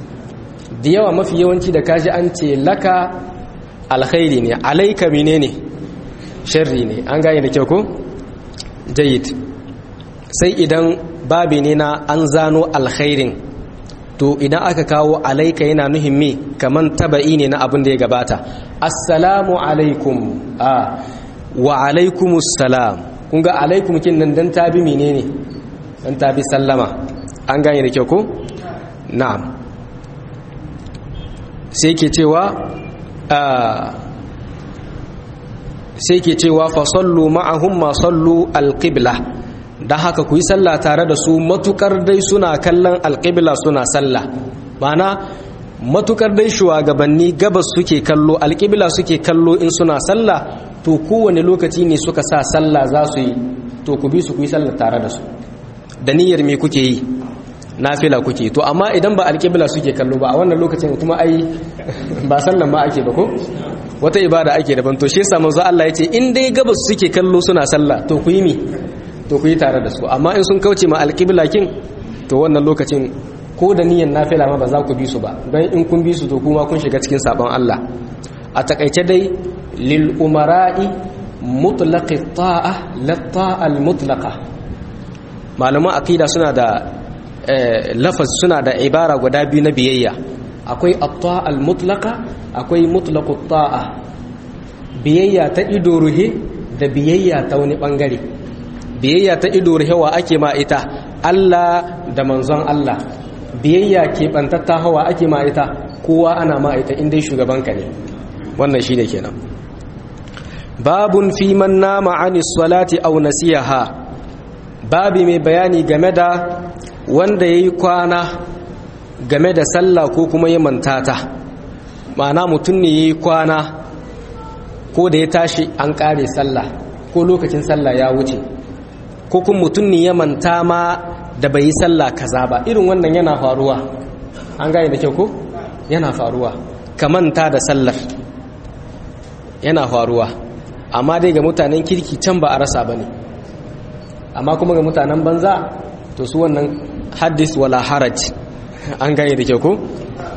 da yawa mafi yawanci da kaji an ce laka alkhairi ne alaika mine ne sharri ne an gane da kyau ko jayid sai idan babi ne na an zano alkhairin to idan aka kawo alaika yana nuhin me kaman taba'i ne na abin da ya gabata assalamu alaikum a wa alaikumus salam kun ga alaikum kin nan dan tabi menene dan tabi sallama an gane da kyau ko na'am sai ke cewa sai ke cewa fa sallu ma'ahum ma sallu alqibla dan haka ku yi sallah tare da su matukar dai suna kallon alqibla suna sallah mana matukar dai shugabanni gabas suke kallo alqibla suke kallo in suna sallah to kowane lokaci ne suka sa sallah za su yi to ku bi su ku yi sallah tare da su da niyyar me kuke yi nafila kuke to amma idan ba alƙibla suke kallo ba a wannan lokacin kuma ai ba sallan ma ake ba ko wata ibada ake daban to shi yasa manzo Allah ya ce in dai gabas suke kallo suna sallah to ku yi mi to ku yi tare da su amma in sun kauce ma alƙibla kin to wannan lokacin ko da niyyar nafila ma ba za ku bi su ba don in kun bi su to kuma kun shiga cikin sabon Allah a takaice dai lil umara'i mutlaqi ta'a la ta'a al mutlaqa malaman aqida suna da lafaz suna da ibara guda biyu na biyayya akwai atta al-mutlaqa akwai mutlaqu ta'a biyayya ta ido ruhe da biyayya ta wani bangare biyayya ta ido ruhe wa ake ma ita Allah da manzon Allah biyayya ke bantatta hawa ake ma ita kowa ana ma ita inda shugabanka ne wannan shine kenan babun fi man nama anis salati aw nasiyaha babi mai bayani game da wanda ya yi kwana game da sallah ko kuma ya mantata ma'ana mutum ne ya yi kwana ko da ya tashi an ƙare sallah ko lokacin sallah ya wuce ko kuma mutum ne ya manta ma da bai yi sallah kaza ba irin wannan yana faruwa an gane da kyau ko yana faruwa ka manta da sallar yana faruwa amma dai ga mutanen kirki can ba a rasa ba ne amma kuma ga mutanen banza to su wannan haddis wala haraj an gane da kyau ko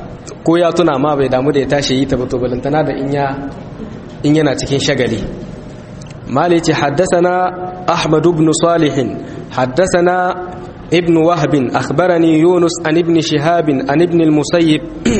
ko ya tuna ma bai damu da ya tashi yi ta ba to balantana da in ya in yana cikin shagali mali ce haddasana ahmad ibn salih haddasana ibn wahb akhbarani yunus an ibn shihab an ibn al-musayyib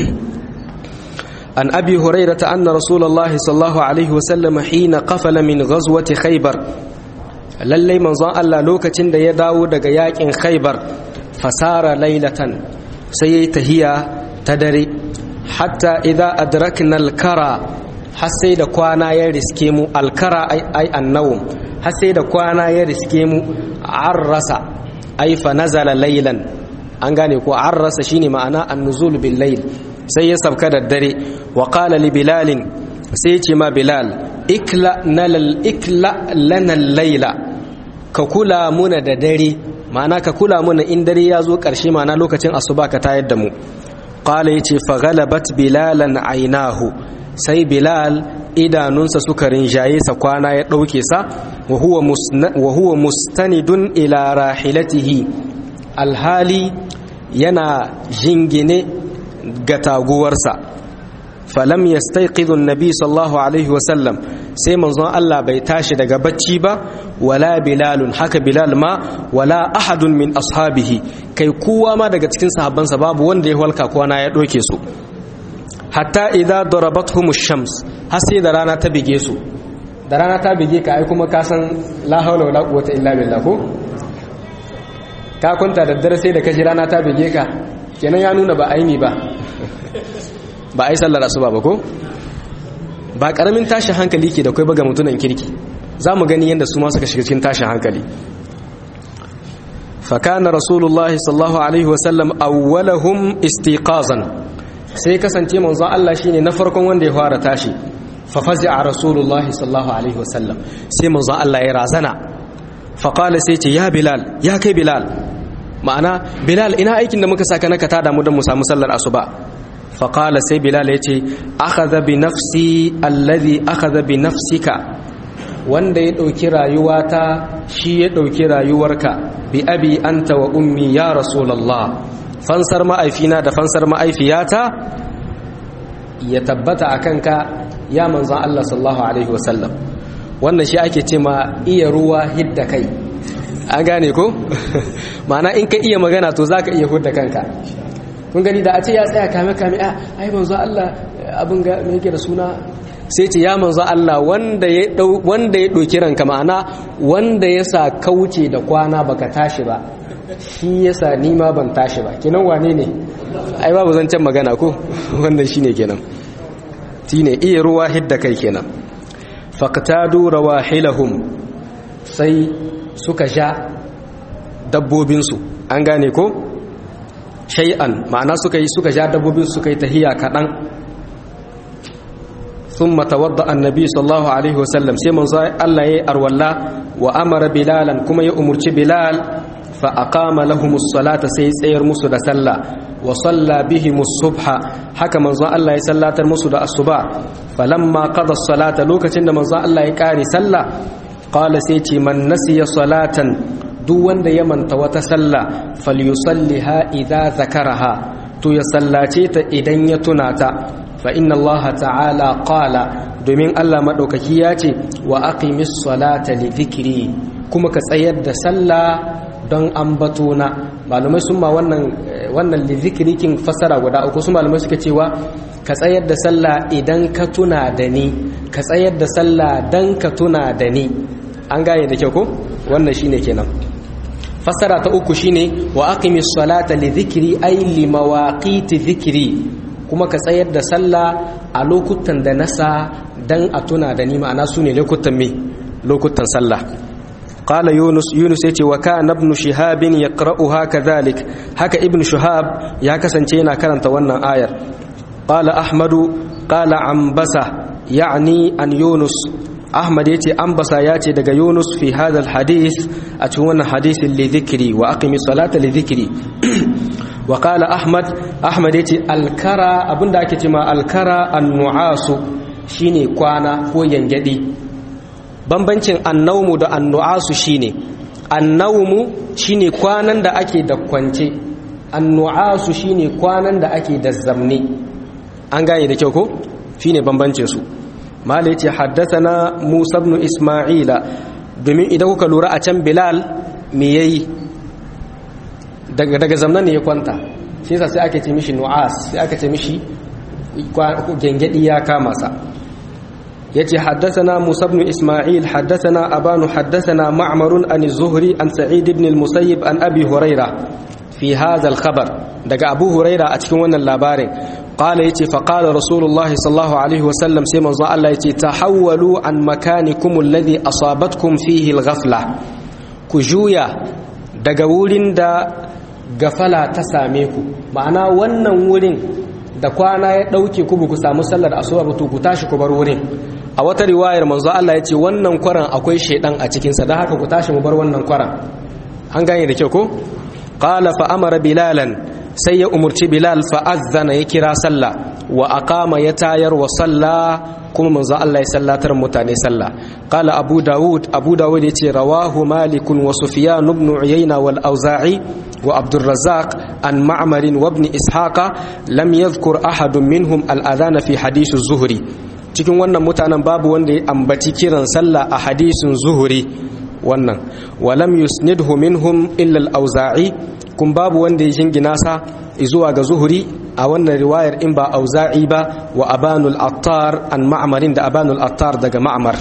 an abi hurairah anna rasulullahi sallallahu alaihi wasallam hina qafala min ghazwati khaybar lallai manzon Allah lokacin da ya dawo daga yakin khaybar fasara laylatan sai yayi tahiya ta dare hatta idza adrakna al-kara har sai da kwana ya riske mu alkara ai annawum har sai da kwana ya riske mu arrasa ai fa nazala laylan an gane ko arrasa shine ma'ana an-nuzul bil layl sai ya sabka da dare wa qala li bilal sai ce ma bilal ikla nalal ikla lana layla ka kula muna da dare ma'ana ka kula muna in dare ya zo karshe ma'ana lokacin asuba ka tayar da mu qala yace fa ghalabat bilalan aynahu sai bilal idanunsa suka rinjaye sa kwana ya ɗauke sa wa huwa mustanidun ila rahilatihi alhali yana jingine ga taguwarsa falam yastayqidhu an-nabi sallallahu alaihi wasallam sai manzon Allah bai tashi daga bacci ba wala bilalun haka bilal ma wala ahadun min ashabihi kai kowa ma daga cikin sahabbansa babu wanda ya walka kwana ya ɗauke su hatta idza darabatuhum ash-shams har sai da rana ta bige su da rana ta bige ka ai kuma ka san la haula wala quwwata illa billah ko ka kunta da dare sai da kaji rana ta bige ka kenan ya nuna ba aini ba ba ai sallar asuba ba ko ba karamin tashin hankali ke da kai ba ga mutunan kirki zamu gani yanda su ma suka shiga cikin tashin hankali فكان رسول الله صلى الله عليه وسلم أولهم استيقاظا sai kasance manzon Allah shine na farkon wanda ya fara tashi fa fazi'a rasulullahi sallallahu alaihi wasallam sai manzon Allah ya razana fa qala sai ce ya bilal ya kai bilal ma'ana bilal ina aikin da muka saka naka tada mu don mu samu sallar asuba fa qala sai bilal ya ce akhadha bi nafsi alladhi akhadha bi nafsika wanda ya dauki rayuwata shi ya dauki rayuwarka bi abi anta wa ummi ya rasulullah fansar ma'aifina da fansar ma'aifiyata ya tabbata a kanka ya manzan Allah sallallahu Alaihi wasallam wannan shi ake ce ma iya ruwa hidda kai an gane ko? ma'ana in ka iya magana to za ka iya hudda kanka kun gani da a ce ya tsaya kame-kame a ai manzan Allah abin ga mai yake da suna sai ce ya manzan Allah wanda ya ɗauki ranka ma'ana wanda ya sa kauce da kwana baka tashi ba shi yasa ni ma ban tashi ba kenan wane ne ai babu zancen magana ko wannan shine kenan shine iya ruwa hidda kai kenan faqtadu rawahilahum sai suka sha dabbobin su an gane ko shay'an ma'ana suka yi suka sha dabbobin suka yi tahiya kadan ثم توضأ النبي صلى الله عليه وسلم سيمن الله يأرولا وأمر بلالا كما يأمر بلال فأقام لهم الصلاة سيسير مسد سلا وصلى بهم الصبح حكى منظى الله يسلى المسد الصبح فلما قضى الصلاة لوكة منظى الله يكاري سلا قال سيتي من نسي صلاة دون يمن توتسلى فليصلها إذا ذكرها تو يسلاتيت إذن يتناتا فإن الله تعالى قال domin Allah maɗaukaki ya ce wa aqimis salata li dhikri kuma ka tsayar da sallah don ambatona malumai sun ma wannan wannan li dhikrikin fasara guda uku su malumai suka cewa ka tsayar da sallah idan ka tuna da ni ka tsayar da sallah dan ka tuna da ni an gane da kyau ko wannan shine kenan fasara ta uku shine wa aqimis salata li dhikri ay li mawaqiti dhikri kuma ka tsayar da sallah a lokutan da nasa dan a tuna da ni ma'ana su ne lokutan me lokutan sallah qala yunus yunus yace wa kana ibn shihab yaqra'uha kadhalik haka ibn shihab ya kasance yana karanta wannan ayar qala ahmadu qala ambasa yani an yunus ahmad yace ambasa yace daga yunus fi hadha alhadith a cikin wannan hadisin li dhikri wa aqimi salata li dhikri wa qala ahmad ahmad yace alkara abinda ake cewa alkara annu'asu shine kwana ko yangadi bambancin annawmu da annu'asu shine annawmu shine kwanan da ake da kwance annu'asu shine kwanan da ake da zamne an gane da kyau ko shine bambancin su mala yace haddathana Musa ibn Isma'ila domin idan kuka lura a can Bilal me yayi daga daga zamnan ne ya kwanta shi yasa sai ake ce mishi nu'as sai aka ce mishi gengedi ya kama sa yace haddathana Musa ibn Isma'il haddathana Abanu haddathana Ma'mar an az-Zuhri an Sa'id ibn al-Musayyib an Abi Huraira fi hadha al-khabar daga Abu Huraira a cikin wannan labarin qala yace fa qala Rasulullah sallallahu alaihi wasallam sai manzo Allah yace tahawwalu an makanikum alladhi asabatkum fihi al-ghafla ku juya daga wurin da gafala ta same ku ma'ana wannan wurin da kwana ya dauke ku ku samu sallar asuba ba to ku tashi ku bar wurin a wata riwayar manzo Allah ya ce wannan kwaran akwai shedan a cikinsa don haka ku tashi mu bar wannan kwaran an gane da kyau ko qala fa amara bilalan sai ya umurci bilal fa azzana ya kira sallah wa aqama ya tayar wa salla kuma manzo Allah ya sallatar mutane sallah qala abu daud abu daud yace rawahu malik wa sufyan ibn uyayna wal auza'i wa abdur razzaq an ma'mar wa ibn ishaqa lam yadhkur ahadun minhum al adhana fi hadith az-zuhri cikin wannan mutanen babu wanda ya ambaci kiran sallah a hadisin zuhuri wannan walam yusnidhu minhum illa al-auza'i kun babu wanda ya jingina sa zuwa ga zuhuri a wannan riwayar in ba auza'i ba wa abanul attar an ma'amarin da abanul attar daga ma'amar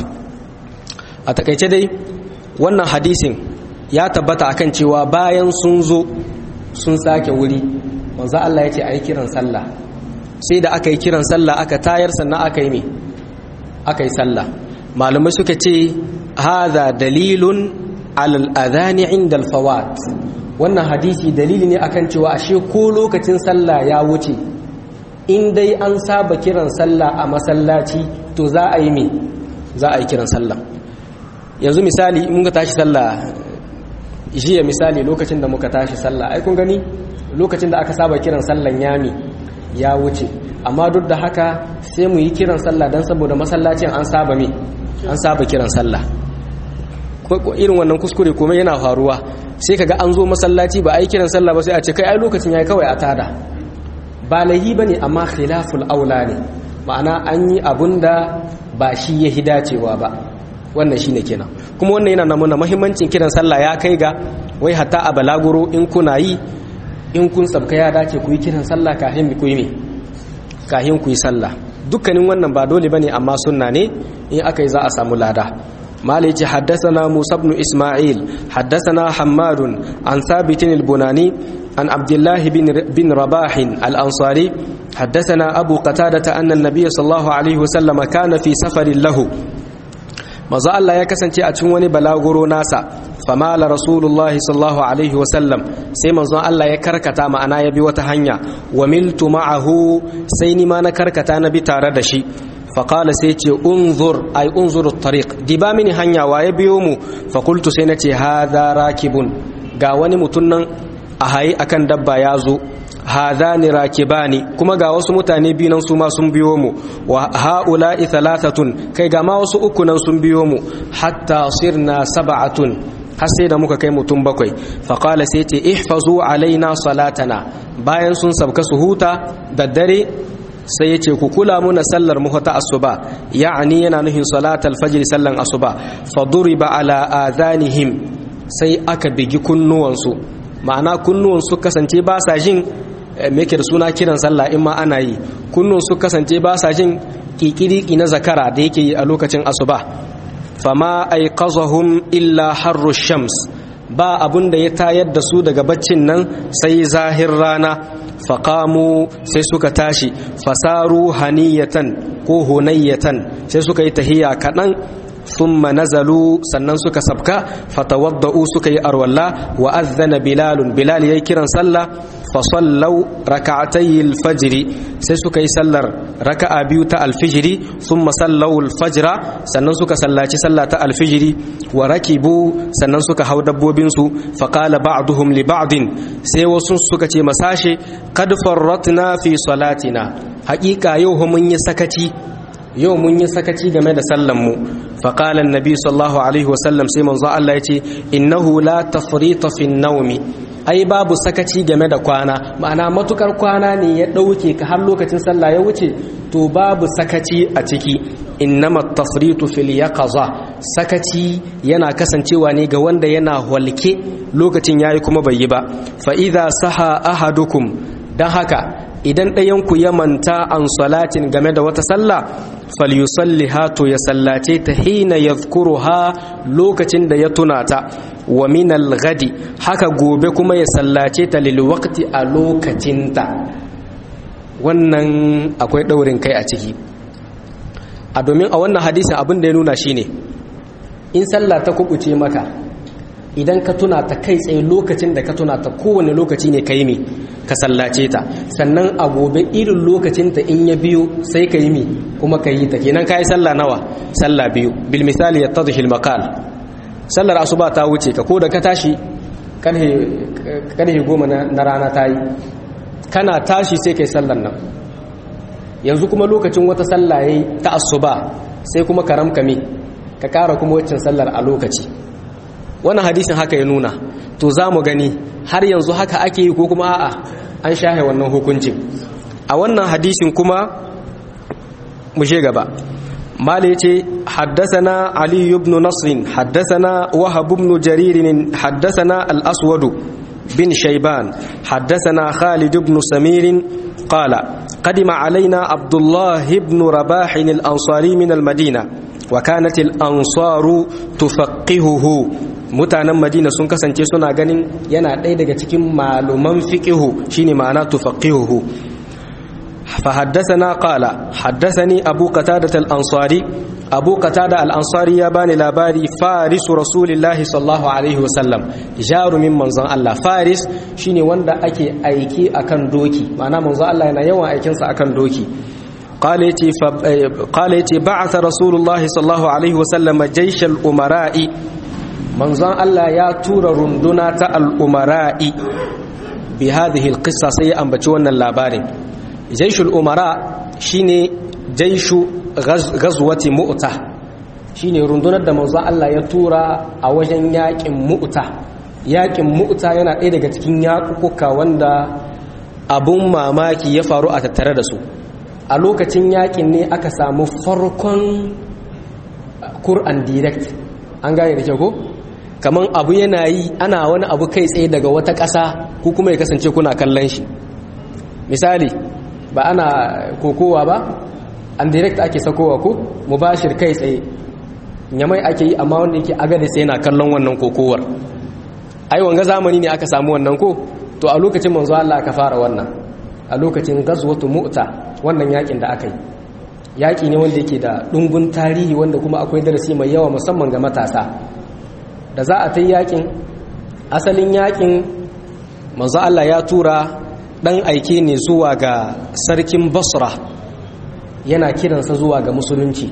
a takaice dai wannan hadisin ya tabbata akan cewa bayan sun zo sun sake wuri manzo Allah ya ce ayi kiran sallah sai da aka yi kiran sallah aka tayar sannan aka yi me aka yi sallah malamai suka ce haza dalilun alal adhani inda alfawat wannan hadisi dalili ne akan cewa ashe ko lokacin sallah ya wuce in dai an saba kiran sallah a masallaci to za a yi me za a yi kiran sallah yanzu misali mun ga tashi sallah jiya misali lokacin da muka tashi sallah ai kun gani lokacin da aka saba kiran sallan yami ya wuce amma duk da haka sai mu yi kiran sallah don saboda masallacin an saba me an saba kiran sallah irin wannan kuskure kuma yana faruwa sai kaga an zo masallaci ba a yi kiran sallah ba sai a ce kai ai lokacin yayi kawai a tada ba lahi bane amma khilaful aula ne ma'ana an yi abunda ba shi ya hidacewa ba wannan shine kenan kuma wannan yana nuna muhimmancin kiran sallah ya kai ga wai hatta a balaguro in kuna yi in kun sabka ya dace ku yi kiran sallah kafin ku yi me kafin ku yi sallah dukkanin wannan ba dole bane amma sunna ne in aka yi za a samu lada مالك حدثنا موسى بن إسماعيل حدثنا حماد عن ثابت البناني عن عبد الله بن, بن رباح الأنصاري حدثنا أبو قتادة أن النبي صلى الله عليه وسلم كان في سفر له maza Allah ya kasance a cikin wani balaguro nasa famala rasulullahi sallallahu alaihi wasallam sai manzon Allah ya karkata ma'ana ya bi wata hanya wa miltu ma'ahu sai ni ma na karkata na bi tare da shi faƙala sai ce unzur ai unzur tariq diba mini hanya wa ya biyo mu fakultu sai na ce hadha rakibun ga wani mutum nan a hayi akan dabba ya zo hadhani rakibani kuma ga wasu mutane biyu nan su ma sun biyo mu wa haula'i thalathatun kai ga ma wasu uku nan sun biyo mu hatta sirna sab'atun har sai da muka kai mutum bakwai faqala sai ce ihfazu alaina salatana bayan sun sabka su huta da dare sai ya ce ku kula muna sallar mu ta asuba ya'ani yana nufin salatal fajr sallan asuba faduriba ala adhanihim sai aka bigi kunnuwansu ma'ana kunnuwansu kasance ba sa jin me da suna kiran sallah in ma ana yi kunnuwansu kasance ba sa jin kikiriki na zakara da yake yi a lokacin asuba fama aiqazahum illa harru shams ba abun da ya tayar da su daga baccin nan sai zahir rana faƙamu sai suka tashi fasaru haniyatan ko hunayyatan sai suka yi tahiya kaɗan thumma nazalu sannan suka sabka fatawadda'u suka yi arwalla wa azana bilalun bilal yayi kiran sallah fa sallau rak'atay al-fajr sai suka yi sallar raka'a biyu ta al-fajr thumma sallau al-fajr sannan suka sallaci sallah ta al-fajr wa rakibu sannan suka hau dabbobin su fa qala ba'duhum li ba'din sai wasu suka ce masashe qad farratna fi salatina haƙiƙa yau mun yi sakaci yau mun yi sakaci game da sallan mu fa qala annabi sallallahu alaihi wasallam sai manzo Allah yace innahu la tafrita fi naumi ai babu sakaci game da kwana ma'ana matukar kwana ne ya dauke ka har lokacin sallah ya wuce to babu sakaci a ciki innama tafritu fil yaqaza sakaci yana kasancewa ne ga wanda yana walke lokacin yayi kuma bai yi ba fa idza saha ahadukum dan haka idan ɗayanku ya manta an salatin game da wata sallah falyusalliha to ya sallace ta hina yadhkuruha lokacin da ya tuna ta wa min al-ghadi haka gobe kuma ya sallace ta lil waqti a lokacinta wannan akwai daurin kai a ciki a domin a wannan hadisin abin da ya nuna shine in sallah ta kubuce maka idan ka tuna ta kai tsaye lokacin da ka tuna ta kowane lokaci ne ka yi mi ka sallace ta sannan a gobe irin lokacinta in ya biyu sai ka yi mi kuma ka yi ta kenan ka yi sallah nawa sallah biyu bil misali ya tadhil maqal sallar asuba ta wuce ka ko da ka tashi karhe goma na rana ta yi kana tashi sai kai sallar nan yanzu kuma lokacin wata sallah yayi ta asuba sai kuma ka ramka mi ka kara kuma waccan sallar a lokaci wannan hadisin haka ya nuna to za mu gani har yanzu haka ake yi ko kuma a'a an shahe wannan hukuncin a wannan hadisin kuma mu she gaba mala yace haddathana ali ibn nasr haddathana wahab ibn jarir haddathana al-aswad bin shayban haddathana khalid ibn samir qala قدم علينا عبد الله بن رباح الأنصاري من المدينة وكانت الأنصار تفقهه mutanen madina sun kasance suna ganin yana ɗaya daga cikin maluman fiqihu shine ma'ana tufaqihuhu fa haddathana qala haddathani abu qatada al-ansari abu qatada al-ansari ya bani labari faris rasulillahi sallallahu alaihi wasallam jarumin manzon Allah faris shine wanda ake aiki akan doki ma'ana manzon Allah yana yawan aikin sa akan doki قال يتي قال يتي بعث رسول الله صلى الله عليه وسلم جيش الأمراء manzon Allah ya tura runduna ta al'umara'i bi hadhihi alqissa sai ya ambaci wannan labarin jaishul umara shine jaishu ghazwati mu'ta shine rundunar da manzon Allah ya tura a wajen yakin mu'ta yakin mu'ta yana ɗaya daga cikin yakukuka wanda abun mamaki ya faru a tattare da su a lokacin yakin ne aka samu farkon Qur'an direct an gane da kyau ko kaman abu yana yi ana wani abu kai tsaye daga wata ƙasa ko kuma ya kasance kuna kallon shi misali ba ana kokowa ba an direct ake sakowa ko mubashir kai tsaye nyamai ake yi amma wanda yake agada sai yana kallon wannan kokowar ai wanga zamani ne aka samu wannan ko to a lokacin manzo Allah aka fara wannan a lokacin gazwatu mu'ta wannan yakin da aka yi yaki ne wanda yake da dungun tarihi wanda kuma akwai darasi mai yawa musamman ga matasa da za a ta yakin asalin yakin manzo Allah ya tura dan aike ne zuwa ga sarkin Basra yana kiransa zuwa ga musulunci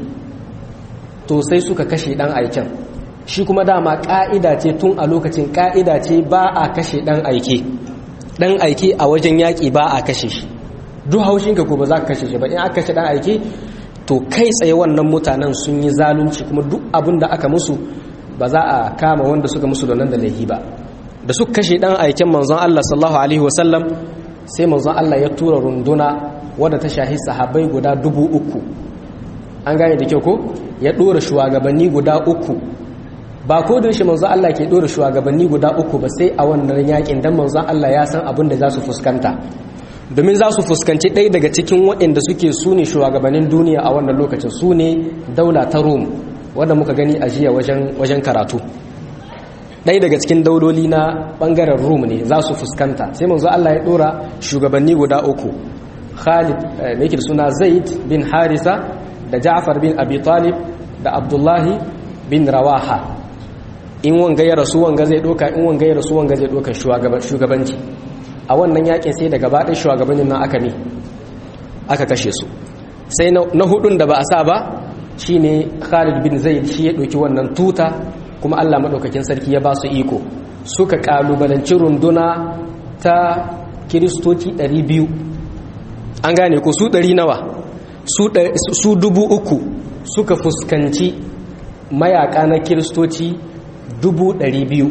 to sai suka kashe dan aiken shi kuma dama ka'ida ce tun a lokacin ka'ida ce ba a kashe dan aike dan aike a wajen yaki ba a kashe shi duk haushinka ko ba za ka kashe shi ba in aka kashe dan aike to kai tsaye wannan mutanen sun yi zalunci kuma duk abin da aka musu ba za a kama wanda suka musu da nan da laifi ba da suka kashe dan aiken manzon Allah sallallahu alaihi wasallam sai manzon Allah ya tura runduna wadda ta shahi sahabbai guda dubu uku an gane da kyau ko ya dora shugabanni guda uku ba ko da shi manzon Allah ke dora shugabanni guda uku ba sai a wannan yakin dan manzon Allah ya san abin da za su fuskanta domin za su fuskanci ɗaya daga cikin waɗanda suke su ne shugabannin duniya a wannan lokacin su ne daula ta rome wadda muka gani a jiya wajen karatu ɗaya daga cikin dauloli na ɓangaren rum ne za su fuskanta sai manzo Allah ya ɗora shugabanni guda uku khalid mai yake suna zaid bin harisa da ja'far bin abi talib da abdullahi bin rawaha in wanga ya rasu wanga zai ɗoka in wanga ya rasu wanga zai ɗoka shugabanci a wannan yakin sai daga baɗin shugabannin nan aka ne aka kashe su sai na hudun da ba a sa ba shine Khalid bin Zaid shi ya ɗauki wannan tuta kuma Allah maɗaukakin sarki ya ba su iko suka ƙalubalanci runduna ta kiristoci 200 an gane ko su 100 nawa su dubu uku suka fuskanci mayaka na kiristoci dubu ɗari biyu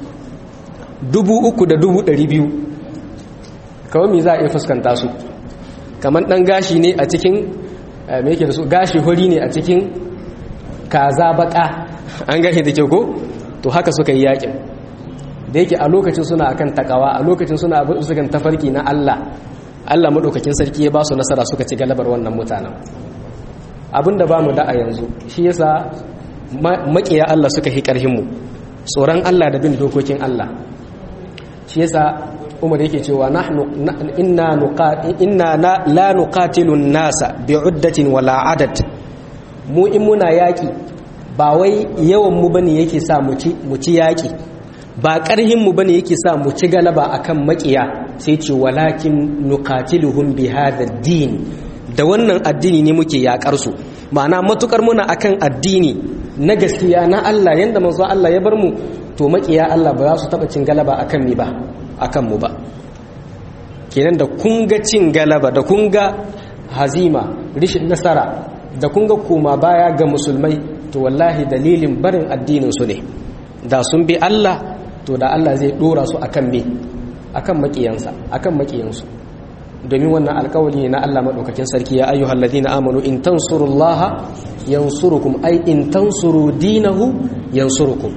dubu uku da dubu ɗari biyu kawai me za a iya fuskanta su kamar ɗan gashi ne a cikin me yake da su gashi hori ne a cikin kaza baka an gashi da ke ko to haka suka yi yakin da yake a lokacin suna akan takawa a lokacin suna abin sukan tafarki na Allah Allah madaukakin sarki ya ba su nasara suka ci galabar wannan mutanen abinda ba mu da a yanzu shi yasa makiya Allah suka hi karhin mu tsoron Allah da bin dokokin Allah shi yasa Umar yake cewa nahnu inna inna la nuqatilu an-nasa bi'uddatin wala adad mu in muna yaki ba wai yawan mu bane yake sa mu ci mu ci yaki ba ƙarhin mu bane yake sa mu ci galaba akan makiya sai ce walakin nuqatiluhum bi hadha din da wannan addini ne muke yakar su ma'ana matukar muna akan addini na gaskiya na Allah yanda manzo Allah ya bar mu to makiya Allah ba za su taba cin galaba akan mi ba akan mu ba kenan da kun ga cin galaba da kun ga hazima rishin nasara da kun ga koma baya ga musulmai to wallahi dalilin barin addinin su ne da sun bi Allah to da Allah zai dora su akan me akan makiyansa akan makiyansu domin wannan alkawari ne na Allah madaukakin sarki ya ayyuhal ladina amanu in tansurullaha yansurukum ay in tansuru dinahu yansurukum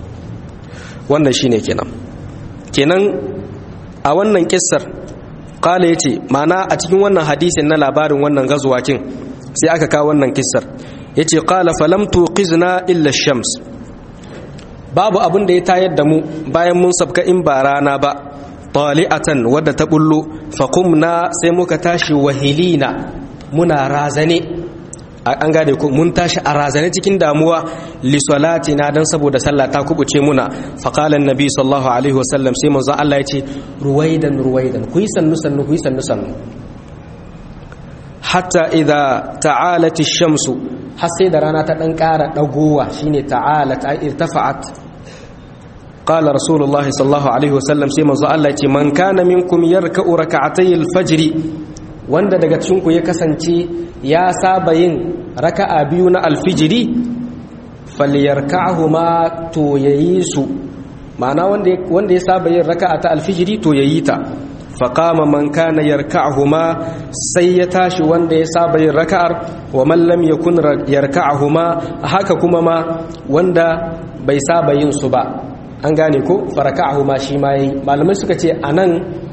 wannan shine kenan kenan a wannan kissar kala yace ma'ana a cikin wannan hadisin na labarin wannan gazuwakin sai aka kawo wannan kissar yace qala falam tuqizna illa shams babu abin da ya tayar da mu bayan mun sabka in ba rana ba tali'atan wadda ta bullo faqumna sai muka tashi wahilina muna razane an gane ku mun tashi a razane cikin damuwa li salatina dan saboda sallah ta kubuce muna faqala annabi sallallahu alaihi wasallam sai manzo Allah ya ce ruwaidan ruwaidan ku yi sannu sannu ku yi sannu sannu hatta idza ta'alat ash-shamsu har sai da rana ta dan ƙara dagowa shine ta'alat ay irtafa'at qala rasulullahi sallallahu alaihi wasallam sai manzo Allah ya ce man kana minkum yarka'u rak'atay al-fajr wanda daga cikin ku ya kasance ya saba yin raka'a biyu na alfijiri falyarka'huma to yayi su ma'ana wanda wanda ya saba yin raka'a ta alfijiri to yayi ta faqama man kana yarka'huma sai ya tashi wanda ya saba yin raka'ar wa man lam yakun yarka'huma haka kuma ma wanda bai saba yin su ba an gane ko faraka'huma shi ma yayi malamai suka ce anan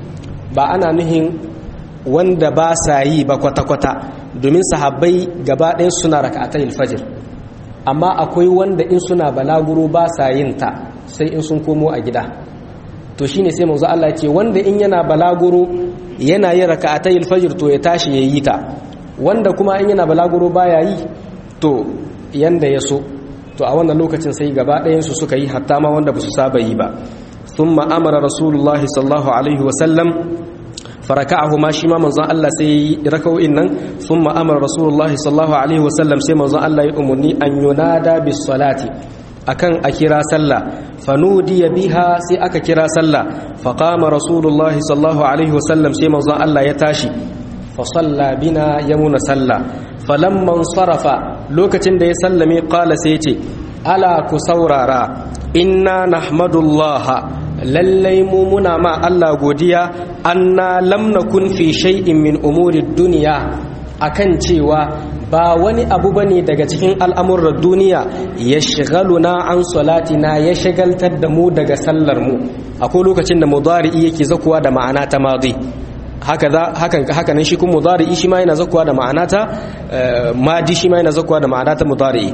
ba ana nuhin wanda ba sa yi ba kwata-kwata domin sahabbai gaba ɗaya suna raka'atai alfajir amma akwai wanda in suna balaguro ba sa yin ta sai in sun komo a gida to shine sai manzo Allah ce wanda in yana balaguro yana yin raka'atai alfajir to ya tashi ya yi ta wanda kuma in yana balaguro baya yi to yanda ya so to a wannan lokacin sai gaba ɗayan su suka yi hatta ma wanda ba su saba yi ba thumma amara rasulullahi sallallahu alaihi wa sallam faraka'ahu ma shi ma manzon Allah sai raka'o'in nan thumma amara rasulullahi sallallahu alaihi wasallam sai manzon Allah ya umurni an yunada bis salati akan a kira sallah fanudiya biha sai aka kira sallah faqama rasulullahi sallallahu alaihi wasallam sai manzon Allah ya tashi fa salla bina yamuna salla falamman sarafa lokacin da ya sallame qala sai ce ala ku saurara inna nahmadullaha lallai mu muna ma Allah godiya anna lam nakun fi shay'in min umuri dunya akan cewa ba wani abu bane daga cikin al'amuran duniya ya shigaluna an salatina ya shagaltar da mu daga sallar mu akwai lokacin da mudari'i yake zakuwa da ma'ana ta madi haka hakan haka nan shi kuma mudari'i shi ma yana zakuwa da ma'ana ta madi shi ma yana zakuwa da ma'ana ta mudari'i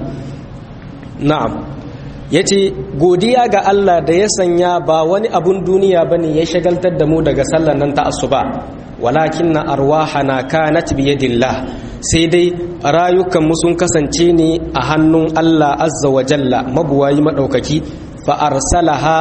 na'am ya ce godiya ga Allah da ya sanya ba wani abun duniya ba ne ya shagaltar da mu daga sallar nan ta asuba walakin na arwaha na kanat biyadillah sai dai rayukanmu sun kasance ne a hannun Allah azza wa jalla mabuwayi maɗaukaki fa arsalaha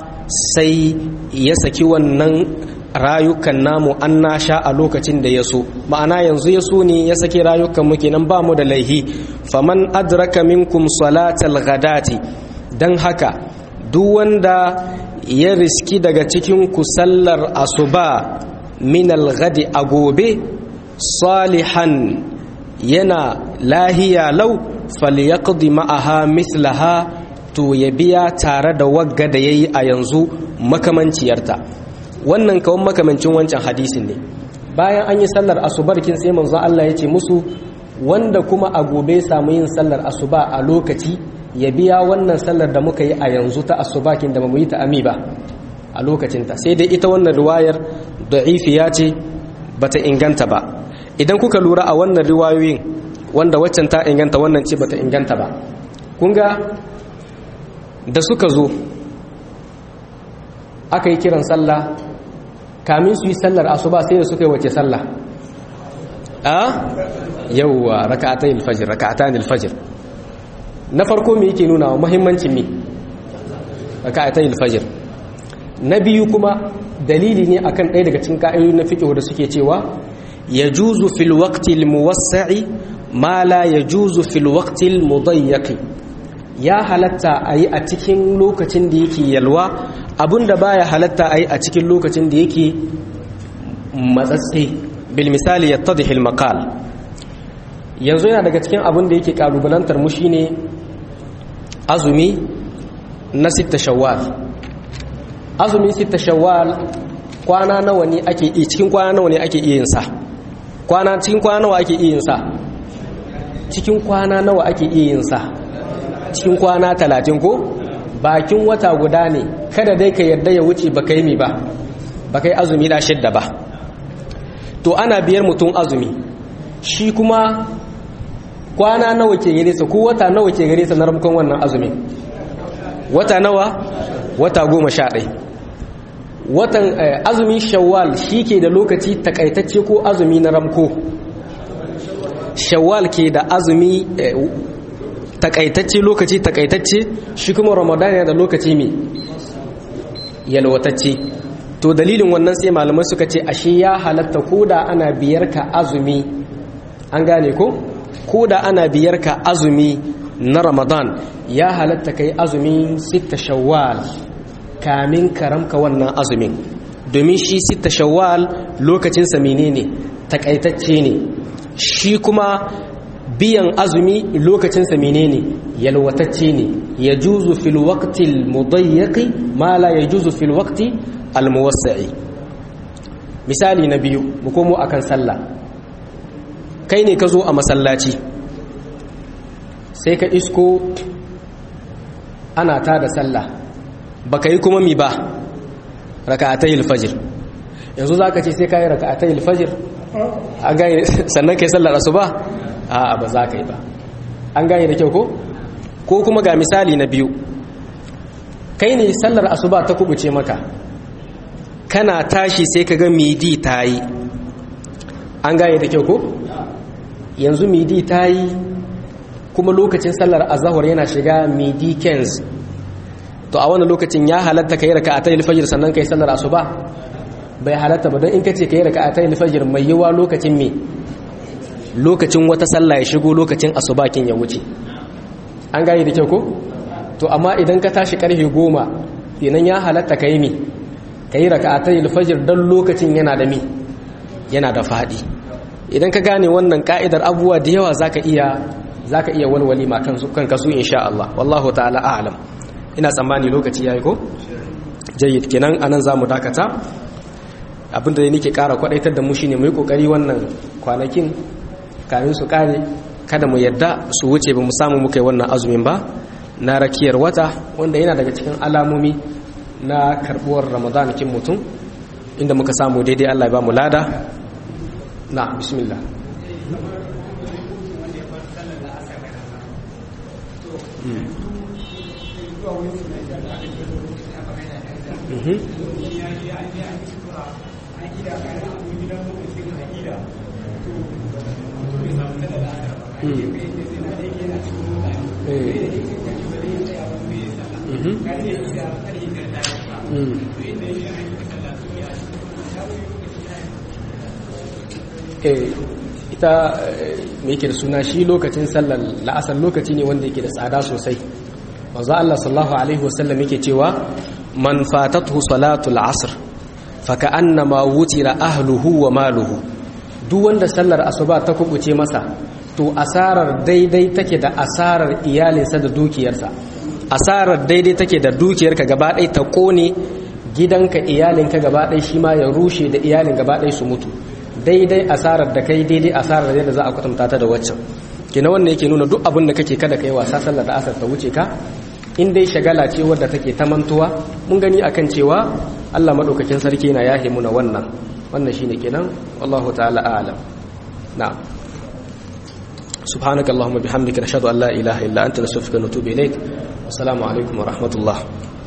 sai ya saki wannan rayukan namu an nasha a lokacin da ya so ma'ana yanzu ya so ne ya saki rayukanmu kenan ba mu da laihi faman adraka minkum salatal ghadati don haka duk wanda ya riski daga cikin kusallar asuba min alghadi a gobe salihan yana lahiya lau falyaqdi ma'aha mithlaha to ya biya tare da wagga da yayi a yanzu makamanciyarta wannan kawon makamancin wancan hadisin ne bayan an yi sallar asubarkin sai manzo Allah ya ce musu wanda kuma a gobe samu yin sallar asuba a lokaci ya biya wannan sallar da muka yi a yanzu ta asubakin da mu yi ta ami ba a lokacinta sai dai ita wannan riwayar da'ifiya ce bata inganta ba idan kuka lura a wannan riwayoyin wanda waccan ta inganta wannan ce bata inganta ba kun ga da suka zo aka yi kiran sallah kamin su yi sallar asuba sai da suka yi wace sallah a yawwa raka'atayn alfajr raka'atan alfajr na farko me yake nuna wa muhimmancin me raka'atayn alfajr na biyu kuma dalili ne akan ɗaya daga cikin ka'idoji na fiqh da suke cewa yajuzu fil waqti almuwassa'i ma la yajuzu fil waqti almudayyaqi ya halatta a yi a cikin lokacin da yake yalwa abinda baya halatta a yi a cikin lokacin da yake matsatsi bil misali ya tadihil makal yanzu yana daga cikin abin da yake kalubalantar mu shine azumi na sita shawwal azumi sita shawwal kwana nawa ne ake yi cikin kwana nawa ne ake iya yin sa kwana cikin kwana nawa ake iya yin sa cikin kwana nawa ake iya yin sa cikin kwana talatin ko bakin wata guda ne kada dai ka yarda ya wuce baka yi mi ba baka yi azumi da shidda ba to ana biyar mutum azumi shi kuma kwana nawa ke gare sa ko wata nawa ke gare sa na ramkon wannan azumi wata nawa wata goma sha ɗai watan azumin shawwal shi ke da lokaci takaitacce ko azumi na ramko shawwal ke da azumi takaitacce lokaci takaitacce shi kuma ramadan yana da lokaci mai yalwatacce to dalilin wannan sai malamai suka ce ashe ya halatta koda ana biyar ka azumi an gane ko koda ana biyar ka azumi na ramadan ya halatta kai azumin sita shawwal kamin karamka wannan azumin domin shi sita shawwal lokacinsa menene takaitacce ne shi kuma biyan azumi lokacinsa menene yalwatacce ne ya juzu fil waqtil mudayyaqi ma la yajuzu fil waqti al muwassi'i misali na biyu mu komo akan sallah kai ne ka zo a masallaci sai ka isko ana ta da sallah baka yi kuma mi ba raka'atayil fajr yanzu zaka ce sai kai raka'atayil fajr a ga sannan kai sallar asuba a'a ba za ka yi ba an gane da kyau ko ko kuma ga misali na biyu kai ne sallar asuba ta kubuce maka kana tashi sai ka ga midi ta yi an gane da kyau ko yanzu midi ta yi kuma lokacin sallar azahar yana shiga midi kens to a wani lokacin ya halatta ka yi raka a tayi fajir sannan ka yi sallar asuba bai halatta ba don in ka ce ka yi raka a tayi fajir mai yiwa lokacin me lokacin wata sallah ya shigo lokacin asubakin ya wuce an gane da kyau ko to amma idan ka tashi karfe goma kenan ya halatta ka yi mi ka yi raka'atai alfajir don lokacin yana da mi yana da faɗi idan ka gane wannan ka'idar abubuwa da yawa zaka iya zaka iya walwali ma kan kan kasu insha Allah wallahu ta'ala a'lam ina tsammani lokaci yayi ko jayyid kenan anan zamu dakata abinda nake kara kwadaitar da mu shine mu yi kokari wannan kwanakin kamin su kare kada mu yadda su wuce ba mu samu muka yi wannan azumin ba na rakiyar wata wanda yana daga cikin alamomi na karbuwar ramadanakin mutum inda muka samu daidai Allah ya ba mu lada na bismillah ita mai yake da suna shi lokacin sallar la'asar lokaci ne wanda yake da tsada sosai wanzu Allah sallallahu alaihi wasallam yake cewa man fatatuhu salatul asr faka annama wutira ahluhu wa maluhu duk wanda sallar asuba ta kubuce masa to to asarar daidai take da asarar iyalinsa da dukiyarsa asarar daidai take da dukiyarka gaba ɗaya ta kone gidanka iyalinka gaba ɗaya shi ma ya rushe da iyalin gaba ɗaya su mutu daidai asarar da kai daidai asarar yadda za a kwatanta ta da waccan kina wannan yake nuna duk abin da kake kada kai wasa sallar da asar ta wuce ka in dai shagala ce wadda take ta mantuwa mun gani akan cewa Allah madaukakin sarki na yahe muna wannan wannan shine kenan wallahu ta'ala a'lam na'am subhanakallahumma bihamdika nashhadu an la ilaha illa anta nastaghfiruka wa natubu ilaik assalamu alaikum wa rahmatullah